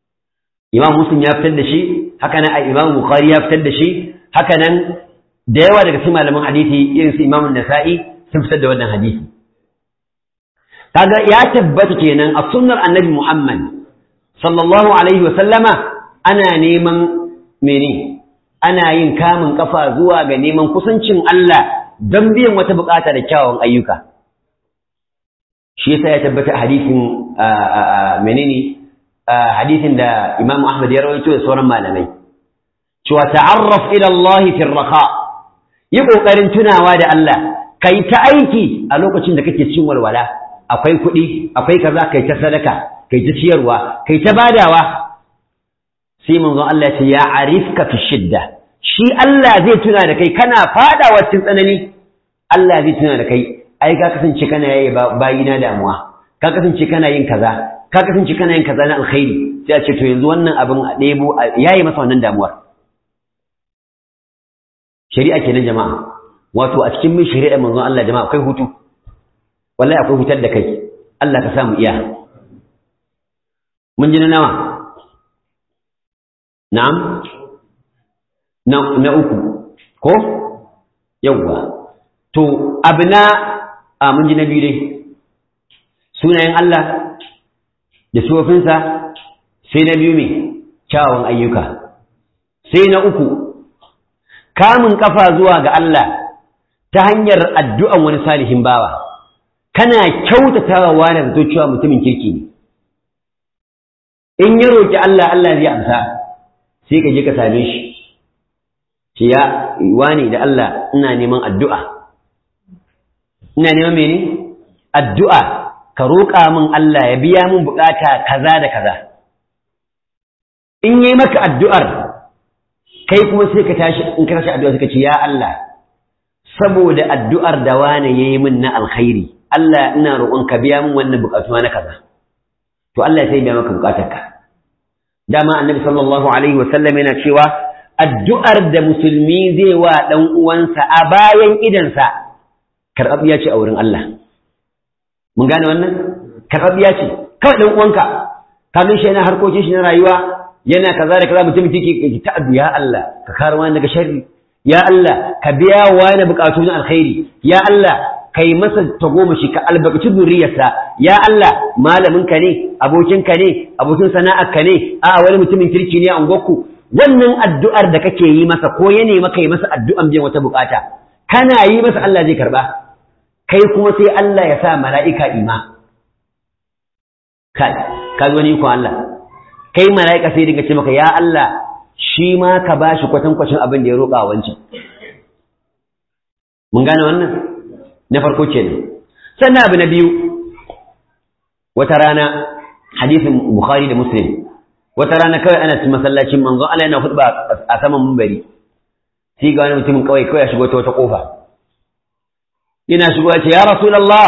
Speaker 1: imam muslim ya fitar da shi haka nan imam bukhari ya fitar da shi haka nan da yawa daga cikin malaman hadisi irin su imam nasa'i sun fitar da wannan hadisi kaga ya tabbata kenan a sunnar annabi muhammad sallallahu alaihi wa sallama ana neman mene ana yin kamun kafa zuwa ga neman kusancin Allah don biyan wata bukata da kyawun ayyuka shi yasa ya tabbata hadisin menene hadisin da Imam Ahmad ya rawaito da sauran malamai cewa ta'arraf ila Allah fi raha yi kokarin tunawa da Allah kai ta aiki a lokacin da kake cin walwala akwai kuɗi akwai kaza kai ta sadaka kai ta ciyarwa kai ta badawa sai manzon Allah ya ce ya arifka fi shidda shi Allah zai tuna da kai kana fadawa cikin tsanani Allah zai tuna da kai ai ka kasance kana yayi bayina damuwa ka kasance kana yin kaza ka kasance kana yin kaza na alkhairi sai a ce to yanzu wannan abin a ɗebo yayi masa wannan damuwar shari'a kenan jama'a wato a cikin min shari'a manzon Allah jama'a akwai hutu wallahi akwai hutar da kai Allah ka samu iya mun ji na nawa na'am na na uku ko yawwa to abna a mun ji na biyu dai sunayen Allah da suwafinsa sai na biyu mai kyawun ayyuka sai na uku kamun kafa zuwa ga Allah ta hanyar addu'an wani salihin bawa kana kyautatawa wani zato cewa mutumin kirki ne in ya roƙi Allah Allah zai amsa sai ka je ka same shi ce ya wani da Allah ina neman addu'a ina neman mene addu'a ka roƙa min Allah ya biya min bukata kaza da kaza in yi maka addu'ar kai kuma sai ka tashi in ka tashi addu'a suka ce ya Allah saboda addu'ar da wani yayi min na alkhairi Allah ina roƙon ka biya min wannan bukatu na kaza to Allah sai biya maka bukatarka dama annabi sallallahu alaihi wa sallam yana cewa addu'ar da musulmi zai wa dan uwansa a bayan idansa karɓaɓɓiya ce a wurin Allah mun gane wannan karɓaɓɓiya ce kawai dan uwanka ka shi yana harkokin shi na rayuwa yana kaza da kaza mutum kike ta addu ya Allah ka kare wani daga sharri ya Allah ka biya wani bukatu na alkhairi ya Allah kai masa tagomashi ka albarkaci zuriyarsa ya Allah malamin ka ne abokin ka ne abokin sana'ar ka ne a wani mutumin kirki ne a unguwarku wannan addu'ar da kake yi masa ko ya nema kai masa addu'an biyan wata bukata kana yi masa Allah zai karba kai kuma sai Allah ya sa mala'ika ima kai ka wani ko Allah kai mala'ika sai dinga ce maka ya Allah shi ma ka bashi kwatankwacin abin da ya roƙa wancan mun gane wannan na farko kenan sannan abu na biyu wata rana hadisin bukhari da muslim wata rana kawai ana cikin masallacin manzon Allah yana hudba a saman mumbari sai ga wani mutumin kawai kawai ya shigo ta wata kofa yana shigo ya ce ya rasulullah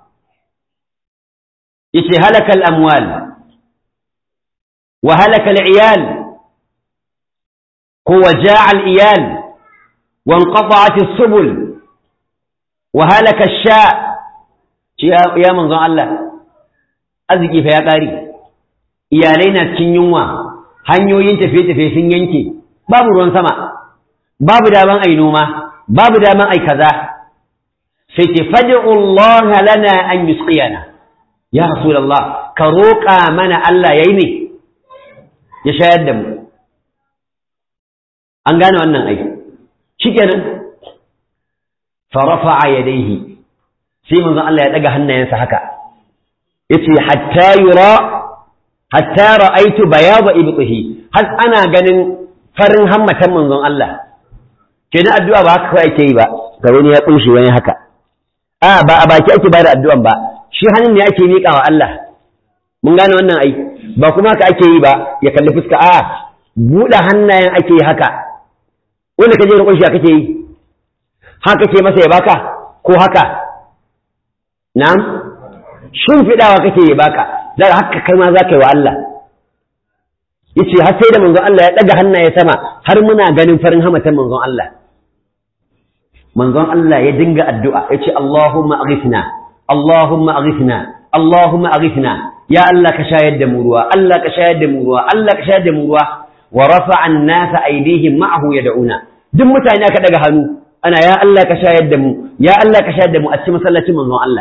Speaker 1: yace halaka al-amwal wa halaka al-iyal ko waja'a al-iyal wa inqata'at as-subul wahalaka sha ya manzon Allah arziki fa ya ƙare iyalai na cikin yunwa hanyoyin tafiye-tafiye sun yanke babu ruwan sama babu daman ai noma babu daman ai kaza sai ce fad'u Allah lana an yusqiyana ya rasulullah ka roƙa mana Allah yayi ne ya shayar da mu an gane wannan ai shikenan فرفع يديه sai manzon Allah ya daga hannayensa haka yace hatta yura hatta ra'aitu bayada ibtihi har ana ganin farin hammatan manzon Allah kenan addu'a ba haka kawai ake yi ba ga wani ya kunshi wani haka a ba a baki ake bada addu'an ba shi hannun ne ake miƙa wa Allah mun gane wannan ai ba kuma haka ake yi ba ya kalli fuska a buɗe hannayen ake yi haka wanda kaje da kunshi kake yi haka ce masa ya baka ko haka na'am shimfiɗawa kake ya baka zaka haka kai ma za ka yi wa Allah yace har sai da manzon Allah ya ɗaga hannaye sama har muna ganin farin hamatan manzon Allah manzon Allah ya dinga addu'a yace Allahumma aghithna Allahumma aghithna Allahumma aghithna ya Allah ka shayar da mu ruwa Allah ka shayar da mu ruwa Allah ka shayar da mu ruwa wa rafa'a an-nasa aydihim ma'ahu yad'una duk mutane aka daga hannu ana ya Allah ka shayar da mu ya Allah ka shayar da mu a cikin masallacin manzon Allah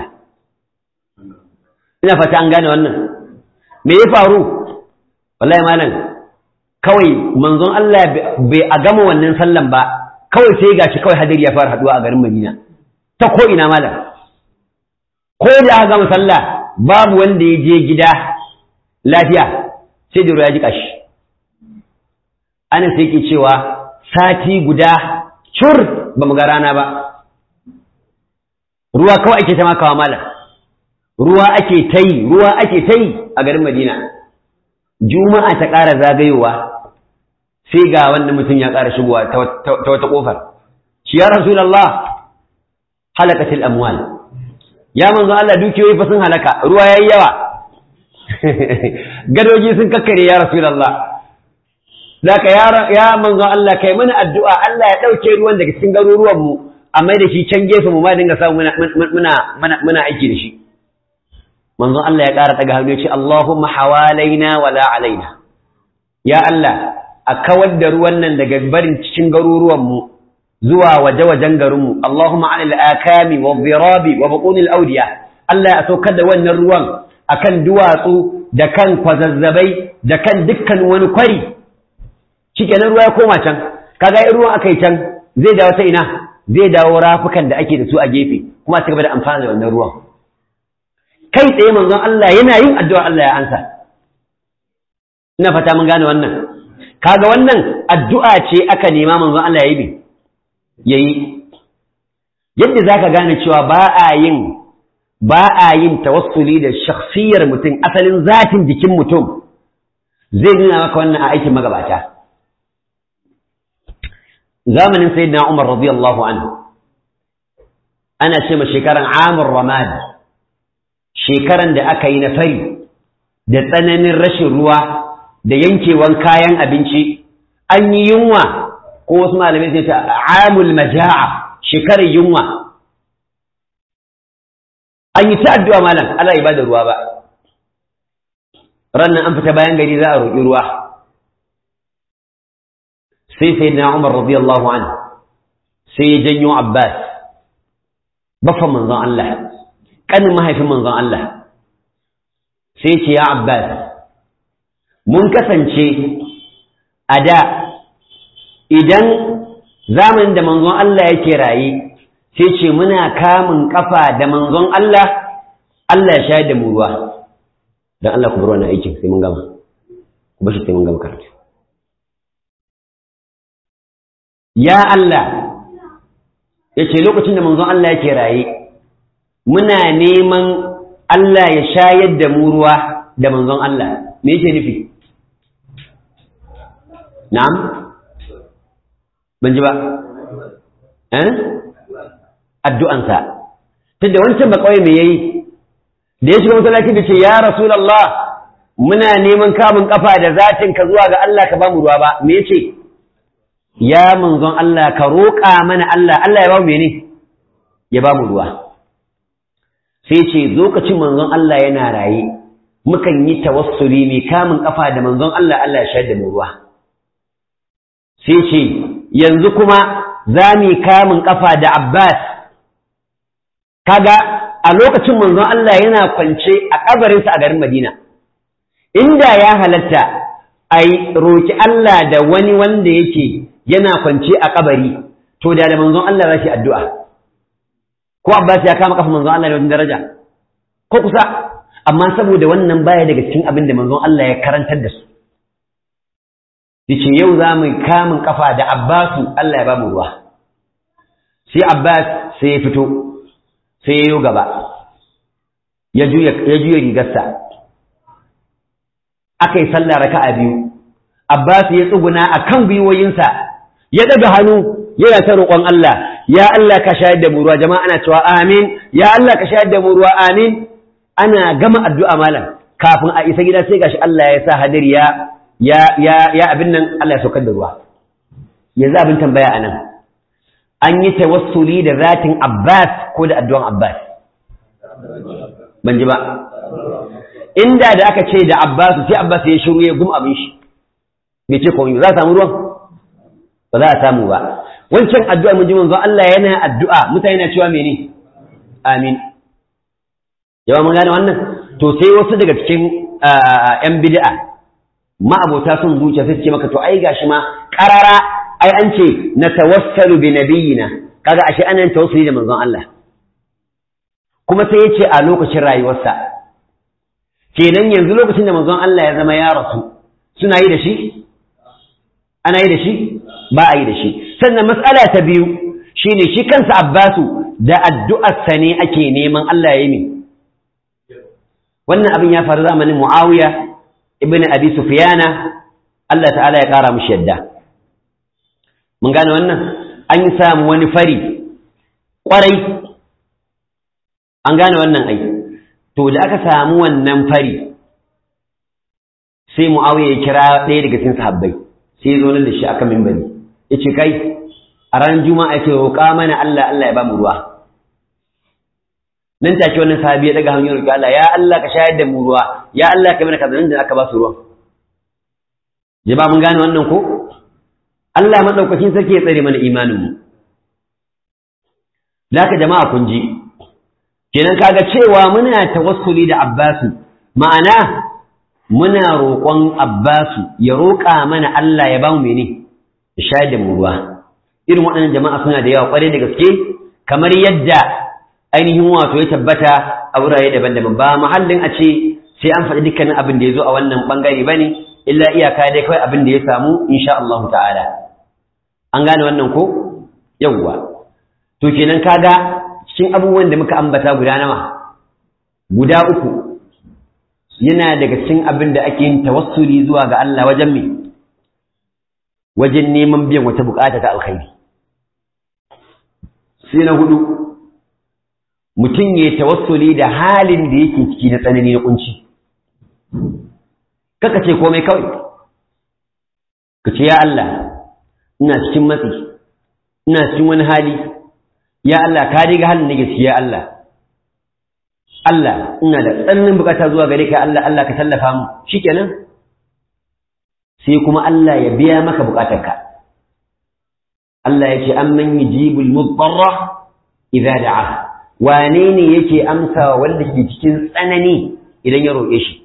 Speaker 1: ina fata an gane wannan me ya faru wallahi malam kawai manzon Allah bai a gama wannan sallan ba kawai sai gashi kawai hadiri ya fara haduwa a garin Madina ta ko ina malam ko da aka gama sallah babu wanda ya je gida lafiya sai da ruwa ya jika shi ana sai ke cewa sati guda cur ba mu ga rana ba ruwa kawai ake ta makawa malam ruwa ake ta yi ruwa ake ta yi a garin madina juma'a ta ƙara zagayowa sai ga wannan mutum ya ƙara shigowa ta wata ƙofar shi ya rasulallah halakatil amwal ya manzo Allah dukiyoyi fa sun halaka ruwa yayi yawa gadoji sun kakkare ya rasulallah zaka ya ya manzo Allah kai mana addu'a Allah ya dauke ruwan daga cikin garuruwan mu amma da shi can gefe mu ma dinga samu muna muna muna aiki da shi manzon Allah ya ƙara daga hannu ya ce Allahumma hawalaina wala alaina ya Allah a kawar da ruwan nan daga barin cikin garuruwan mu zuwa waje-wajen garin mu Allahumma alal akami wa dhirabi wa buqunil awdiya Allah ya saukar da wannan ruwan akan duwatsu da kan kwazazzabai da kan dukkan wani kwari shikenan ruwa ya koma can kaga ruwan akai can zai dawo ta ina zai dawo rafukan da ake da su a gefe kuma a cigaba da amfani da wannan ruwan kai tsaye manzon Allah yana yin addu'a Allah ya ansa ina fata mun gane wannan kaga wannan addu'a ce aka nema manzon Allah ya yi yayi yadda zaka gane cewa ba a yin ba a yin tawassuli da shakhsiyar mutum asalin zatin jikin mutum zai nuna maka wannan a aikin magabata zamanin sayyidina Umar radiyallahu anhu ana ce ma shekaran amur ramad shekaran da aka yi na fari da tsananin rashin ruwa da yankewan kayan abinci an yi yunwa ko wasu malamai sai ta amul maja'a shekarar yunwa an yi ta addu'a malam Allah ya bada ruwa ba rannan an fita bayan gari za a roƙi ruwa sai sai na Umar radiyallahu anhu sai ya janyo Abbas baffan manzon Allah kanin mahaifin manzon Allah sai ce ya Abbas mun kasance a da idan zamanin da manzon Allah yake raye sai ce muna kamun kafa da manzon Allah Allah ya shayar da mu ruwa don Allah ku bar wannan aikin sai mun gama ku bashi sai mun gama karatu ya Allah ya ce lokacin da manzon Allah yake raye muna neman Allah ya shayar da mu ruwa da manzon Allah me yake nufi na'am ban ji ba eh addu'ansa tunda wancan ba kawai me yayi da ya shiga masallaci da ce ya rasulullah muna neman kamun kafa da zatin ka zuwa ga Allah ka ba mu ruwa ba me yace ya manzon Allah ka roƙa mana Allah Allah ya ba mu mene ya ba mu ruwa sai ce lokacin manzon Allah yana raye mukan yi tawassuli mai kamun kafa da manzon Allah Allah ya shayar da mu ruwa sai ce yanzu kuma za mu kamun kafa da Abbas kaga a lokacin manzon Allah yana kwance a kabarinsa a garin Madina inda ya halatta a roki Allah da wani wanda yake yana kwance a kabari to da da manzon Allah za shi addu'a ko Abbas ya kama kafa manzon Allah da wani daraja ko kusa amma saboda wannan baya daga cikin abin da manzon Allah ya karantar da su yace yau za mu kamun kafa da Abbasu Allah ya ba mu ruwa sai Abbas sai ya fito sai ya yi gaba ya juya ya juya rigarsa aka yi sallah raka'a biyu Abbas ya tsuguna akan gwiwoyinsa ya daga hannu yana ta roƙon Allah ya Allah ka shayar da mu ruwa jama'a ana cewa amin ya Allah ka shayar da mu ruwa amin ana gama addu'a malam kafin a isa gida sai gashi Allah ya sa hadiri ya ya ya ya abin nan Allah ya saukar da ruwa yanzu abin tambaya anan an yi tawassuli da zatin Abbas ko da addu'an Abbas ban ji ba inda da aka ce da Abbasu sai Abbas ya shiru ya gum abin shi bai ce komai za a samu ruwan ba za a samu ba wancan addu'a mun ji manzo Allah yana addu'a mutane na cewa mene amin yawa mun gane wannan to sai wasu daga cikin yan bid'a ma'abota sun zuciya sai ce maka to ai gashi ma qarara ai an ce natawassalu bi nabiyina kaga ashe ana yin tawassuli da manzon Allah kuma sai ya ce a lokacin rayuwarsa kenan yanzu lokacin da manzon Allah ya zama ya rasu suna yi da shi ana yi da shi ba a yi da shi sannan matsala ta biyu shine shi kansa Abbasu da addu'arsa ne ake neman Allah ya yi min wannan abin ya faru zamanin Muawiya ibn Abi Sufyana Allah ta'ala ya kara mushi yadda mun gane wannan an samu wani fari kwarai an gane wannan ai to da aka samu wannan fari sai Muawiya ya kira ɗaya daga cikin sahabbai sai ya zo nan da shi akan minbari yace kai a ranar juma'a yake roƙa mana Allah Allah ya ba mu ruwa nan take wannan sahabi ya daga hanyar roƙi Allah ya Allah ka shayar da mu ruwa ya Allah ka mana kaza nan da aka ba su ruwan jaba mun gane wannan ko Allah madaukakin sarki ya tsare mana imanin mu laka jama'a kun ji kenan kaga cewa muna tawassuli da Abbasu ma'ana muna roƙon Abbasu ya roƙa mana Allah ya ba mu mene ya shayar da mu ruwa irin waɗannan jama'a suna da yawa ƙwarai da gaske kamar yadda ainihin wato ya tabbata a wurare daban-daban ba mahallin a ce sai an faɗi dukkanin abin da ya zo a wannan ɓangare ba ne illa iyaka dai kawai abin da ya samu insha Allah ta'ala an gane wannan ko yawwa to kenan kaga cikin abubuwan da muka ambata guda nawa guda uku yana daga cikin abin da ake yin tawassuli zuwa ga Allah wajen me wajen neman biyan wata bukata ta alkhairi sai na hudu mutum ya tawassuli da halin da yake ciki na tsanani na kunci kaka ce komai kawai ka ce ya Allah ina cikin matsi ina cikin wani hali ya Allah ka riga halin nake ciki ya Allah Allah ina da tsananin bukata zuwa gare ka Allah Allah ka tallafa mu shikenan sai kuma Allah ya biya maka bukatarka Allah ya ce amman yujibul mudarra idza da'a wane ne yake amsa wanda ke cikin tsanani idan ya roƙe shi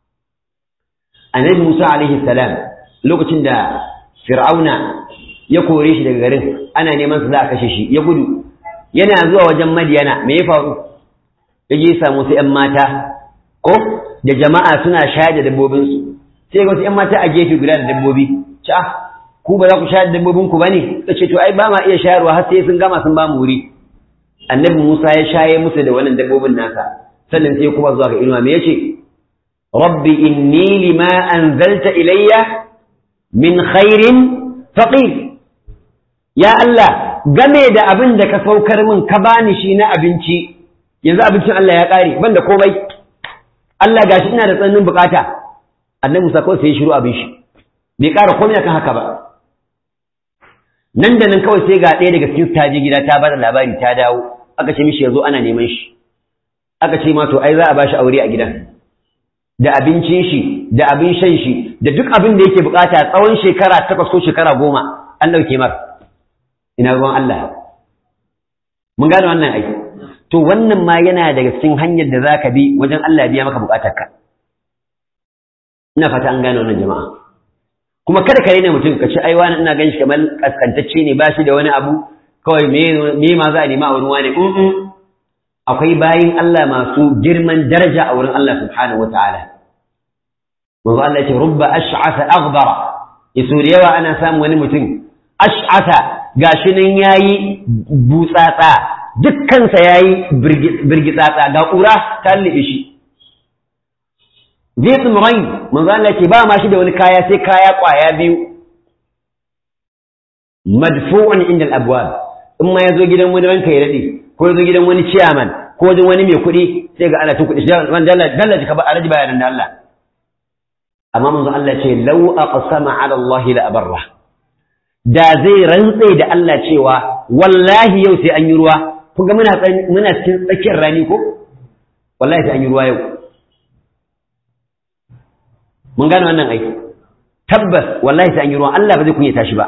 Speaker 1: annabi Musa alaihi salam lokacin da Fir'auna ya kore shi daga garin ana neman su za a kashe shi ya gudu yana zuwa wajen Madiyana me ya faru ya je samu su ƴan mata ko da jama'a suna shayar da dabbobinsu sai ga wasu ƴan mata a gefe guda da dabbobi ca ku ba za ku shayar da dabbobinku ba ne ta ce to ai ba ma iya shayarwa har sai sun gama sun ba mu wuri annabi Musa ya shaye musu da wannan dabbobin nasa sannan sai kuma zuwa ga inuwa me yace rabbi inni lima anzalta ilayya min khairin faqir ya Allah game da abin da ka saukar min ka bani shi na abinci yanzu abincin Allah ya kare banda komai Allah gashi ina da tsananin bukata annabi Musa kawai sai ya shiru abin shi bai ƙara komai akan haka ba nan da nan kawai sai ga ɗaya daga cikin ta je gida ta bada labari ta dawo aka ce mishi yazo ana neman shi aka ce ma to ai za a bashi aure a gidan da abincin shi da abin shan shi da duk abin da yake bukata tsawon shekara takwas ko shekara goma an ɗauke mar ina ruwan Allah mun gane wannan ai to wannan ma yana daga cikin hanyar da zaka bi wajen Allah biya maka bukatarka ina fata an gane wannan jama'a kuma kada ka rena mutum ka ce ai wani ina ganin shi kamar kaskantacce ne ba shi da wani abu kawai me ma za a nema a wurin wani akwai bayin Allah masu girman daraja a wurin Allah subhanahu wa ta'ala manzo Allah ya ce rubba ash'asa aghbara yaso da yawa ana samun wani mutum ash'asa gashi nan yayi butsatsa dukkansa yayi birgitsatsa ga ƙura ta lube shi zai tsumurai manzo Allah ce ba ma shi da wani kaya sai kaya kwaya biyu madfu'un inda al-abwab in ma yazo gidan wani ranka ya dade ko yazo gidan wani chairman ko wajen wani mai kuɗi sai ga ana tun kuɗi man dalla dalla ka ba araji bayanan da Allah amma manzo Allah ce law aqsama ala Allah la abarra da zai rantse da Allah cewa wallahi yau sai an yi ruwa kun ga muna muna cikin tsakiyar rani ko wallahi sai an yi ruwa yau mun gane wannan aiki tabbas wallahi sai an yi ruwan Allah ba zai kunyata shi ba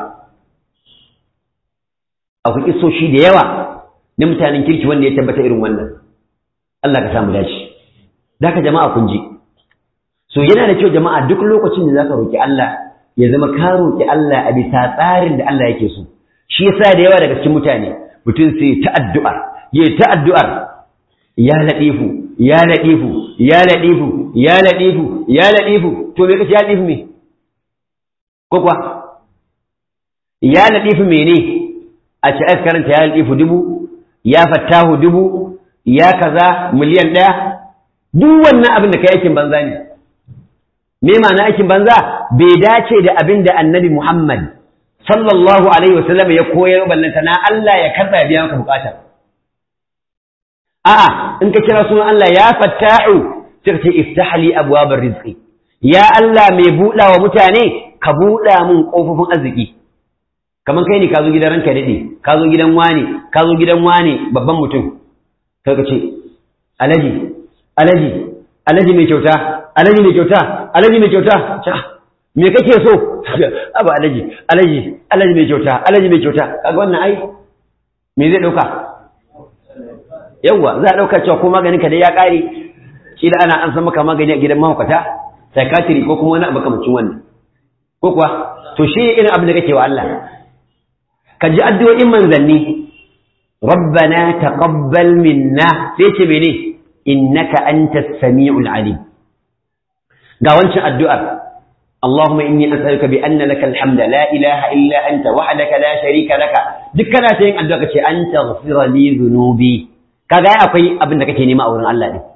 Speaker 1: akwai kisoshi da yawa na mutanen kirki wanda ya tabbata irin wannan Allah ka samu dace da ka jama'a kun ji so yana da kyau jama'a duk lokacin da zaka roki Allah ya zama ka roki Allah a bisa tsarin da Allah yake so shi yasa da yawa daga cikin mutane mutum sai ta addu'a ya ta addu'ar ya ladifu ya ladifu ya ladifu ya ladifu ya ladifu to me kace ya ladifu me ko kuwa ya ladifu mene a ci aka karanta ya ladifu dubu ya fattahu dubu ya kaza miliyan ɗaya duk wannan abin da kai aikin banza ne me ma'ana aikin banza bai dace da abin da annabi Muhammad sallallahu alaihi wasallam ya koyar ballanta na Allah ya karɓa ya biya maka bukata a'a in ka kira sunan Allah ya fattahu sai ka ce iftah li abwabar rizqi ya Allah mai buɗa wa mutane ka buɗa mun ƙofofin arziki kamar kai ne ka zo gidan ranka daɗe ka zo gidan wani ka zo gidan wani babban mutum kai ka ce alaji alaji alaji mai kyauta alaji mai kyauta alaji mai kyauta me kake so abu alaji alaji alaji mai kyauta alaji mai kyauta kaga wannan ai me zai dauka yawa za a dauka cewa ko maganin ka dai ya kare kila ana an san maka magani a gidan mahaukata psychiatry ko kuma wani abu kamar wannan ko kuwa to shi irin abin da kake wa Allah ka ji addu'o'in manzanni rabbana taqabbal minna sai ce mene innaka antas samiul alim ga wancan addu'ar اللهم إني أسألك بأن لك الحمد لا إله إلا أنت وحدك لا شريك لك دكنا شيء أدعوك شيء أن تغفر لي ذنوبي كذا أقوي أبن دكتي نما أورن الله دي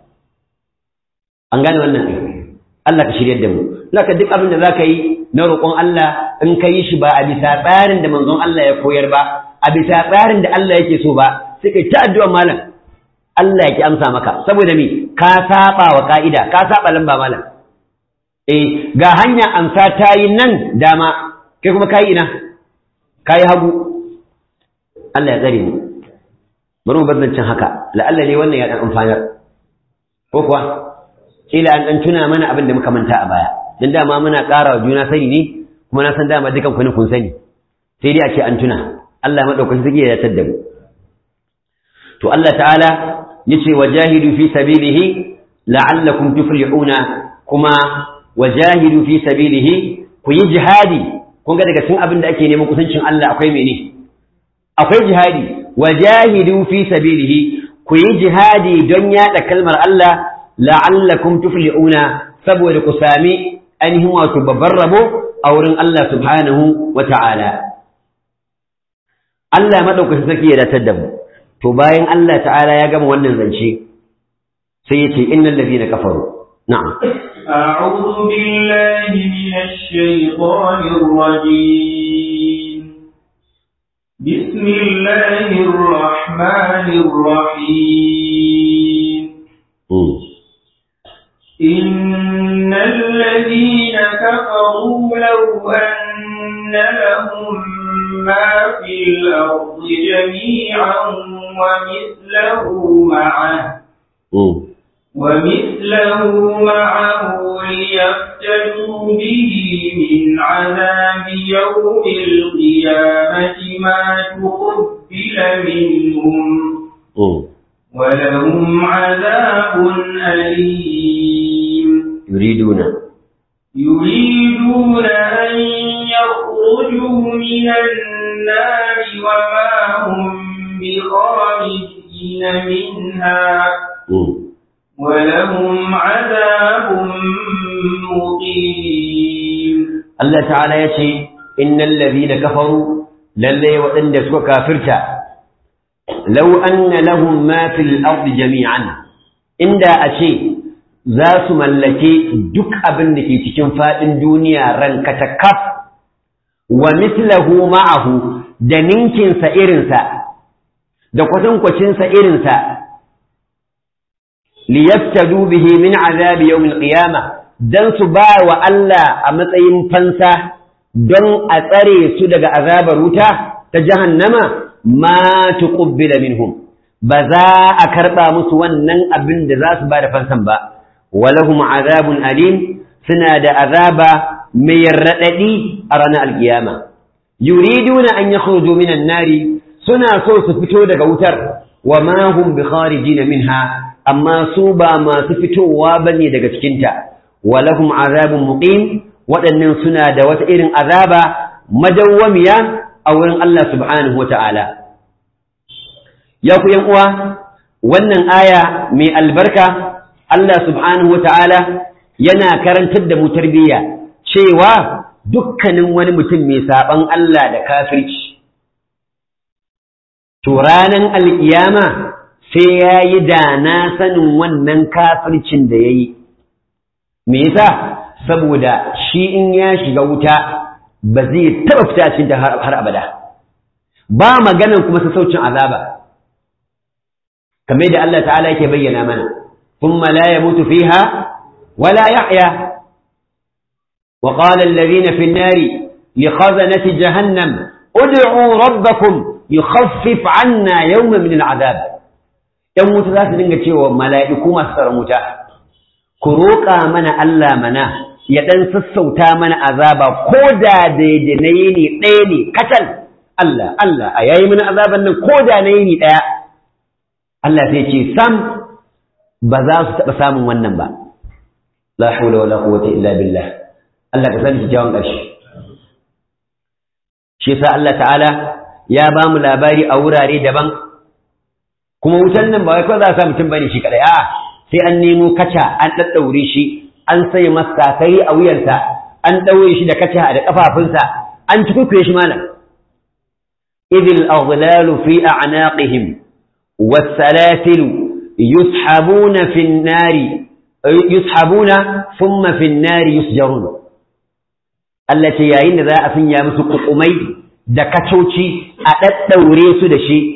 Speaker 1: أنغاني وانا الله كشري الدم لك دك أبن ذاك نرقون الله إن كيش با أبي سابارن دم منظوم الله يكوير با أبي سابارن دم الله يكسو با سكي تأدوا مالا Allah ya ki amsa maka saboda me ka saba wa ka'ida ka saba lamba malam eh ga hanya amsa ta yi nan dama kai kuma kayi ina kayi hagu Allah ya tsare mu bari mu bazancin haka la'alla ne wannan ya dan amfanar ko kuwa kila an dan tuna mana abin da muka manta a baya dan dama muna ƙara wa juna sani ne kuma na san dama dukan ku ne kun sani sai dai a ce an tuna Allah madaukakin sarki ya yatar da mu to Allah ta'ala yace wajahidu fi sabilihi la'allakum tuflihuna kuma wajahidu fi sabilihi ku yi jihadi kun ga daga cikin abin da ake neman kusancin Allah akwai mene akwai jihadi wajahidu fi sabilihi ku yi jihadi don yada kalmar Allah la'allakum tuflihuna saboda ku sami ainihin wato babban rabo a wurin Allah subhanahu wa ta'ala Allah madaukakin sarki ya datar da mu to bayan Allah ta'ala ya gama wannan zance sai ya ce innal ladina kafaru na'am
Speaker 2: أعوذ بالله من الشيطان الرجيم بسم الله الرحمن الرحيم إن الذين كفروا لو أن لهم ما في الأرض جميعا ومثله معه ومثله معه ليفتدوا به من عذاب يوم القيامة ما تقبل منهم ولهم عذاب أليم
Speaker 1: يريدون
Speaker 2: يريدون أن يخرجوا من النار وما هم بخارجين منها ولهم عذاب مقيم
Speaker 1: Allah ta'ala ya ce innal ladhina kafaru lalle waɗanda suka kafirta law anna lahum ma fil ardi jami'an inda a ce za su mallake duk abin da ke cikin faɗin duniya rankata kaf wa mithlahu ma'ahu da ninkinsa irinsa da kwatankwacinsa irinsa liyaftadu bihi min azabi yawmil qiyamah dan su ba wa Allah a matsayin fansa don a tsare su daga azabar wuta ta jahannama ma tuqbila minhum ba za a karba musu wannan abin da za su ba da fansan ba walahum azabun alim suna da azaba mai raɗaɗi a ranar alkiyama yuriduna an yakhruju minan nari suna so su fito daga wutar wa ma hum bi kharijin minha amma su ba masu fitowa bane daga cikin ta wa lahum azabun muqim waɗannan suna da wata irin azaba madawwamiya a wurin Allah subhanahu wata'ala ya ku yan uwa wannan aya mai albarka Allah subhanahu wata'ala yana karantar da mu tarbiyya cewa dukkanin wani mutum mai saban Allah da kafirci to ranan alkiyama sai ya yi da na sanin wannan kafircin da ya yi me yasa saboda shi in ya shiga wuta ba zai taɓa fita cikin ta har abada ba maganan kuma sassaucin azaba kamar da Allah ta'ala yake bayyana mana ثم لا يموت فيها ولا يحيا وقال الذين في النار لخزنة جهنم ادعوا ربكم يخفف عنا يوما من العذاب ‘yan wuta za su dinga cewa mala'iku masu tsaron wuta, ku roƙa mana Allah mana ya ɗan sassauta mana azaba ko da daidai na yini ɗaya ne kacal Allah, Allah, a yayi mana azaban nan ko da na yini ɗaya. Allah sai ce, Sam, ba za su taɓa samun wannan ba la haula wala quwwata illa billah Allah ka sani kyakkyawan ƙarshe shi yasa Allah ta'ala ya ba mu labari a wurare daban kuma wutan nan ba wai kawai za a sa mutum bane shi kadai a sai an nemo kaca an daddaure shi an sai masa kai a wuyarsa an daure shi da kaca da kafafunsa an tukukuye shi malam idil aghlalu fi a'naqihim was-salasilu يسحبون في النار يسحبون ثم في النار يسجرون التي yayin da za a sanya musu kukumai da kacoci a daddaure su da shi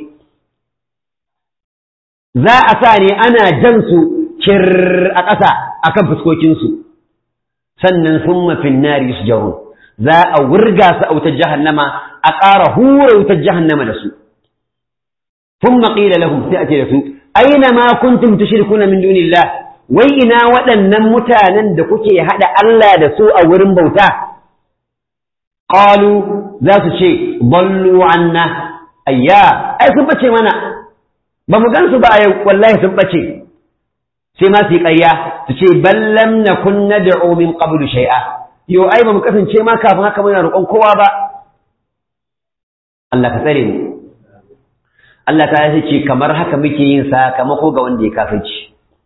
Speaker 1: za a sa ne ana jan su kir a ƙasa akan fuskokin su sannan thumma fi an-nar yusjarun za a wurga su a wutar jahannama a ƙara hura wutar jahannama da su thumma qila lahum sai ake da su aina ma kuntum tushrikuna min dunillah wai ina waɗannan mutanen da kuke hada Allah da su a wurin bauta qalu za su ce ballu anna ayya ai sun bace mana ba mu gansu ba yau wallahi sun bace sai ma su yi ƙarya su ce ballam nakun nad'u min qablu shay'a yo ai ba mu kasance ma kafin haka muna roƙon kowa ba Allah ka tsare mu Allah ta ce kamar haka muke yin sakamako ga wanda ya kafirci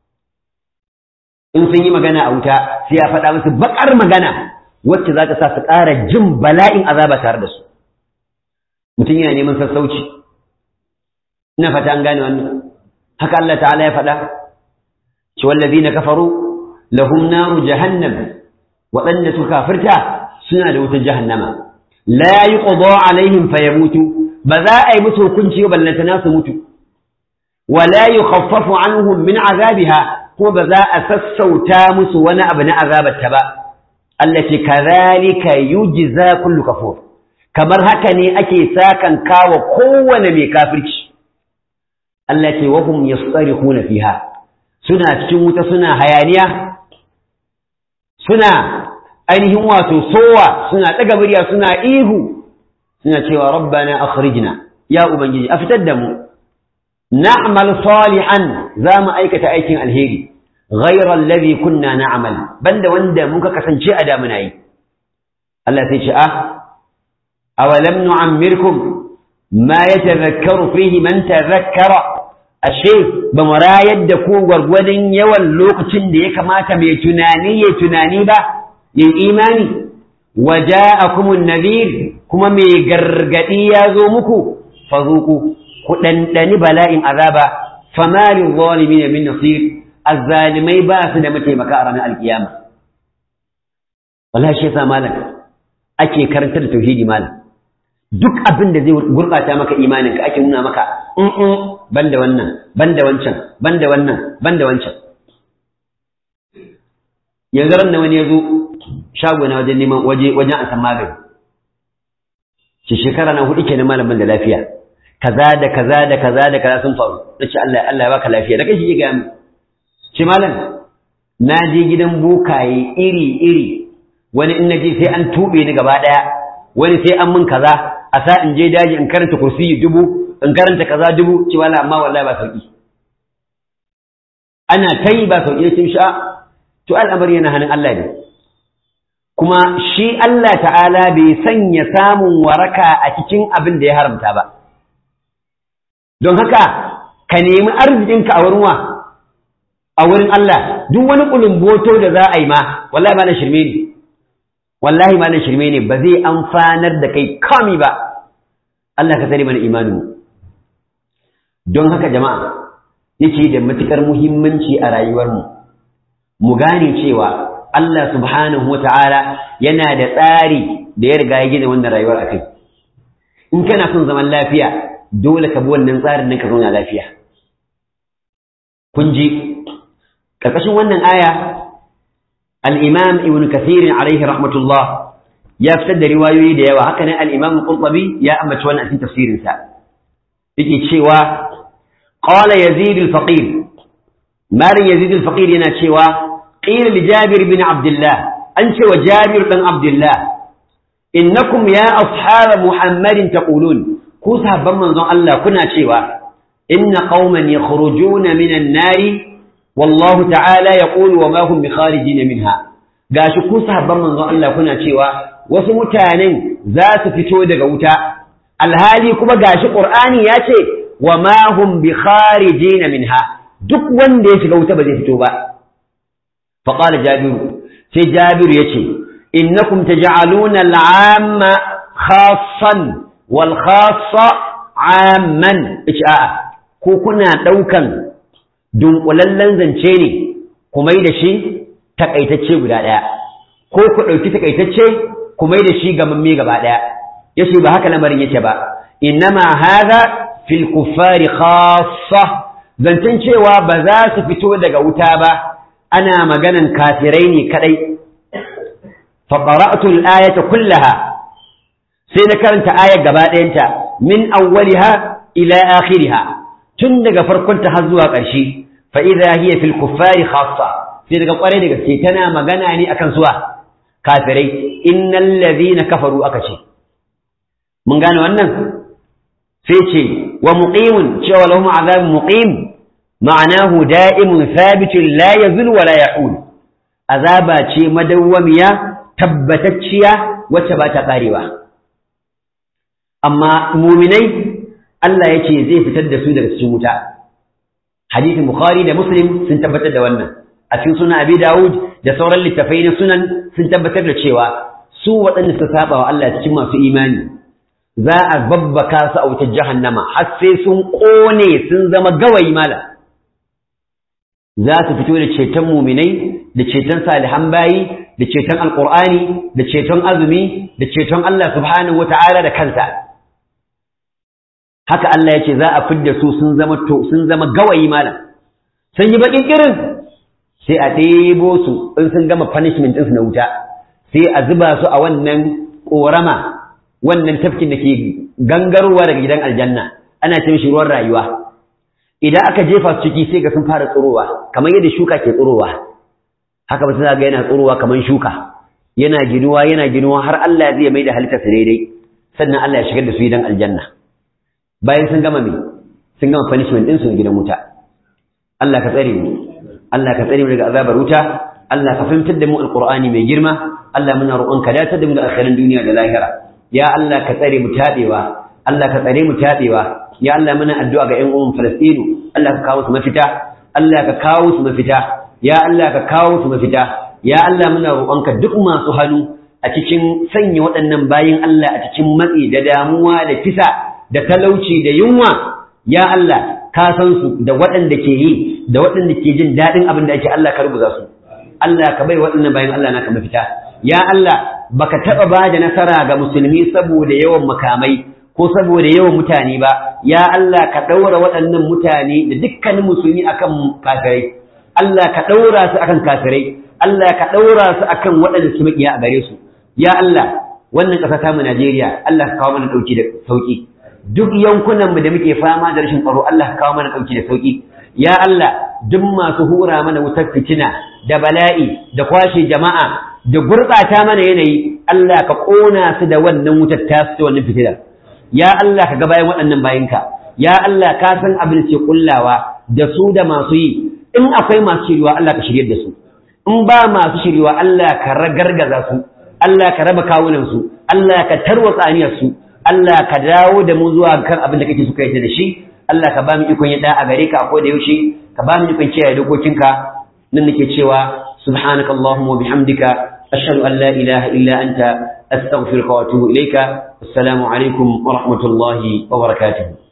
Speaker 1: in sun yi magana a wuta sai ya faɗa musu baƙar magana wacce za ta sa su ƙara jin bala'in azaba tare da su mutum yana neman sassauci ina fata an gane wannan haka Allah ta'ala ya faɗa ci wallazi na kafaru lahum naru jahannam waɗanda suka kafirta suna da wutar jahannama la yuqda alaihim fayamutu ba za a yi musu hukunci ba ballantana su mutu wala yukhaffafu anhum min azabiha ko ba za a sassauta musu wani abu na azabarta ba Allah ce kadhalika yujza kullu kafur kamar haka ne ake sakan kawa kowane mai kafirci Allah ce wa hum yastarihuna fiha suna cikin wuta suna hayaniya suna ainihin wato sowa suna ɗaga murya suna ihu suna cewa rabbana akhrijna ya ubangiji a fitar da mu na'mal salihan za mu aikata aikin alheri ghayra alladhi kunna na'mal banda wanda muka kasance a da muna yi Allah sai ce ah awalam nu'ammirkum ma yatadhakkaru fihi man tadhakkara ashe ba mu rayar da ku gwargwadon yawan lokacin da ya kamata mai tunani ya tunani ba yin imani waja'akumun nadhir kuma mai gargadi ya zo muku fazuku ku ɗanɗani bala'in azaba famalin zalimin min nasir azzalimai ba su da mataimaka a ranar alkiyama wallahi shi yasa malam ake karantar da tauhidi malam duk abin da zai gurɓata maka imaninka ake nuna maka in banda wannan banda wancan banda wannan banda wancan yanzu ran da wani ya zo shago na wajen neman waje wajen a san magani ce shekara na hudu kenan malamin da lafiya kaza da kaza da kaza da kaza sun faru nace Allah Allah ya baka lafiya da kai shi ga mu ce malam na je gidan bokaye iri-iri wani in naje sai an tube ni gaba ɗaya wani sai an min kaza a sa in je daji in karanta kursiyi dubu in karanta kaza dubu ci wala amma wallahi ba sauki ana ta yi ba sauki cin sha to al'amari yana hannun Allah ne kuma shi Allah ta'ala bai sanya samun waraka a cikin abin da ya haramta ba don haka ka nemi arzikinka a wurin wa a wurin Allah duk wani kulumboto da za a yi ma wallahi ma na shirme ne wallahi ma na shirme ne ba zai amfanar da kai kami ba Allah ka sani mana imaninmu don haka jama'a yake da matukar muhimmanci a rayuwarmu mu gane cewa Allah subhanahu wata'ala yana da tsari da ya riga ya gina wannan rayuwar akai in kana son zaman lafiya dole ka bi wannan tsarin nan ka zauna lafiya kun ji karkashin wannan aya al-imam ibn kathir alaihi rahmatullah ya fitar da riwayoyi da yawa haka nan al-imam qurtubi ya ambaci wannan a cikin tafsirin sa yake cewa qala yazid al-faqir marin yazid al-faqir yana cewa qila li jabir bin abdullah an ce wa jabir dan abdullah innakum ya ashab muhammadin taqulun ku sahabban manzon Allah kuna cewa inna qauman yakhrujuna minan nari wallahu ta'ala yaqulu wa ma hum bikharijin minha gashi ku sahabban manzon Allah kuna cewa wasu mutanen za su fito daga wuta alhali kuma gashi qur'ani ya ce wa ma hum bikharijin minha duk wanda ya shiga wuta ba zai fito ba fa qala jabiru sai jabiru yace innakum taj'aluna al'amma khassan wal khassa amman a'a ko kuna daukan dunkulallen zance ne ku mai da shi takaitacce guda ɗaya ko ku ɗauki takaitacce ku mai da shi gamamme gaba ɗaya yace ba haka lamarin yake ba innama hadha fil kuffari khassa zancen cewa ba za su fito daga wuta ba ana maganan kafirai ne kadai fa qara'tu al-ayata kullaha sai na karanta ayar gaba ɗayanta min awwaliha ila akhiriha tun daga farkonta har zuwa ƙarshe fa idza hiya fil kuffari khassa sai daga kwarai da gaske tana magana ne akan suwa kafirai innal ladhina kafaru aka ce mun gane wannan sai ce wa muqimun cewa lahum azabun muqim ma'anahu da'imun thabitun la yazul wa la ya'ul azaba ce madawwamiya tabbatacciya wacce ba ta karewa amma muminai Allah ya ce zai fitar da su daga cikin wuta hadisin bukhari da muslim sun tabbatar da wannan a cikin sunan abi dawud da sauran littafai na sunan sun tabbatar da cewa su waɗanda suka saba wa Allah cikin masu imani za a babbaka su a wutar jahannama har sai sun ƙone sun zama gawayi mala za su fito da ceton muminai da ceton salihan bayi da ceton alƙur'ani da ceton azumi da ceton Allah subhanahu wata'ala da kansa haka Allah ya ce za a fidda su sun zama to sun zama gawayi malam sun yi baƙin irin sai a ɗebo su in sun gama punishment ɗinsu na wuta sai a zuba su a wannan ƙorama wannan tafkin da ke gangarowa daga gidan aljanna ana ce mishi ruwan rayuwa idan aka jefa su ciki sai ga sun fara tsirowa kamar yadda shuka ke tsirowa haka ba za ga yana tsirowa kamar shuka yana ginuwa yana ginuwa har Allah zai mai da halitta su daidai sannan Allah ya shigar da su gidan aljanna bayan sun gama me sun gama punishment din su gidan wuta Allah ka tsare mu Allah ka tsare mu daga azabar wuta Allah ka fahimtar da mu alqur'ani mai girma Allah muna roƙon ka dace da mu da akhirin duniya da lahira ya Allah ka tsare mu tabewa Allah ka tsare mu tabewa ya Allah muna addu'a ga ƴan uwan Falastinu Allah ka kawo su mafita Allah ka kawo su mafita ya Allah ka kawo su mafita ya Allah muna roƙonka duk masu hannu a cikin sanya waɗannan bayin Allah a cikin matsi da damuwa da kisa da talauci da yunwa ya Allah ka san su da waɗanda ke yi da waɗanda ke jin daɗin abin da ake Allah ka rubuta su Allah ka bai waɗannan bayin Allah naka mafita ya Allah baka taɓa ba da nasara ga musulmi saboda yawan makamai ko saboda yawan mutane ba ya Allah ka ɗaura waɗannan mutane da dukkanin musulmi akan kafirai Allah ka ɗaura su akan kafirai Allah ka ɗaura su akan waɗanda su maƙiya a gare su ya Allah wannan ƙasa ta mu Najeriya Allah ka kawo mana ɗauki da sauƙi duk yankunan mu da muke fama da rashin tsaro Allah ka kawo mana ɗauki da sauƙi ya Allah duk masu hura mana wutar fitina da bala'i da kwashe jama'a da gurɓata mana yanayi Allah ka ƙona su da wannan wutar ta su wannan fitilar ya Allah ka ga bayan waɗannan bayinka ya Allah ka san abin da ke kullawa da su da masu yi in akwai masu shiriwa Allah ka shirye da su in ba masu shiriwa Allah ka ragargaza su Allah ka raba kawunan su Allah ka tarwatsa aniyar su Allah ka dawo da mu zuwa kan abin da kake so kai da shi Allah ka ba mu ikon yadda a gare ka ko da yaushe ka ba mu ikon kiyaye dokokinka nan nake cewa subhanaka allahumma wa bihamdika ashhadu an la ilaha illa anta astaghfiruka wa atubu ilayka assalamu alaikum wa rahmatullahi wa barakatuh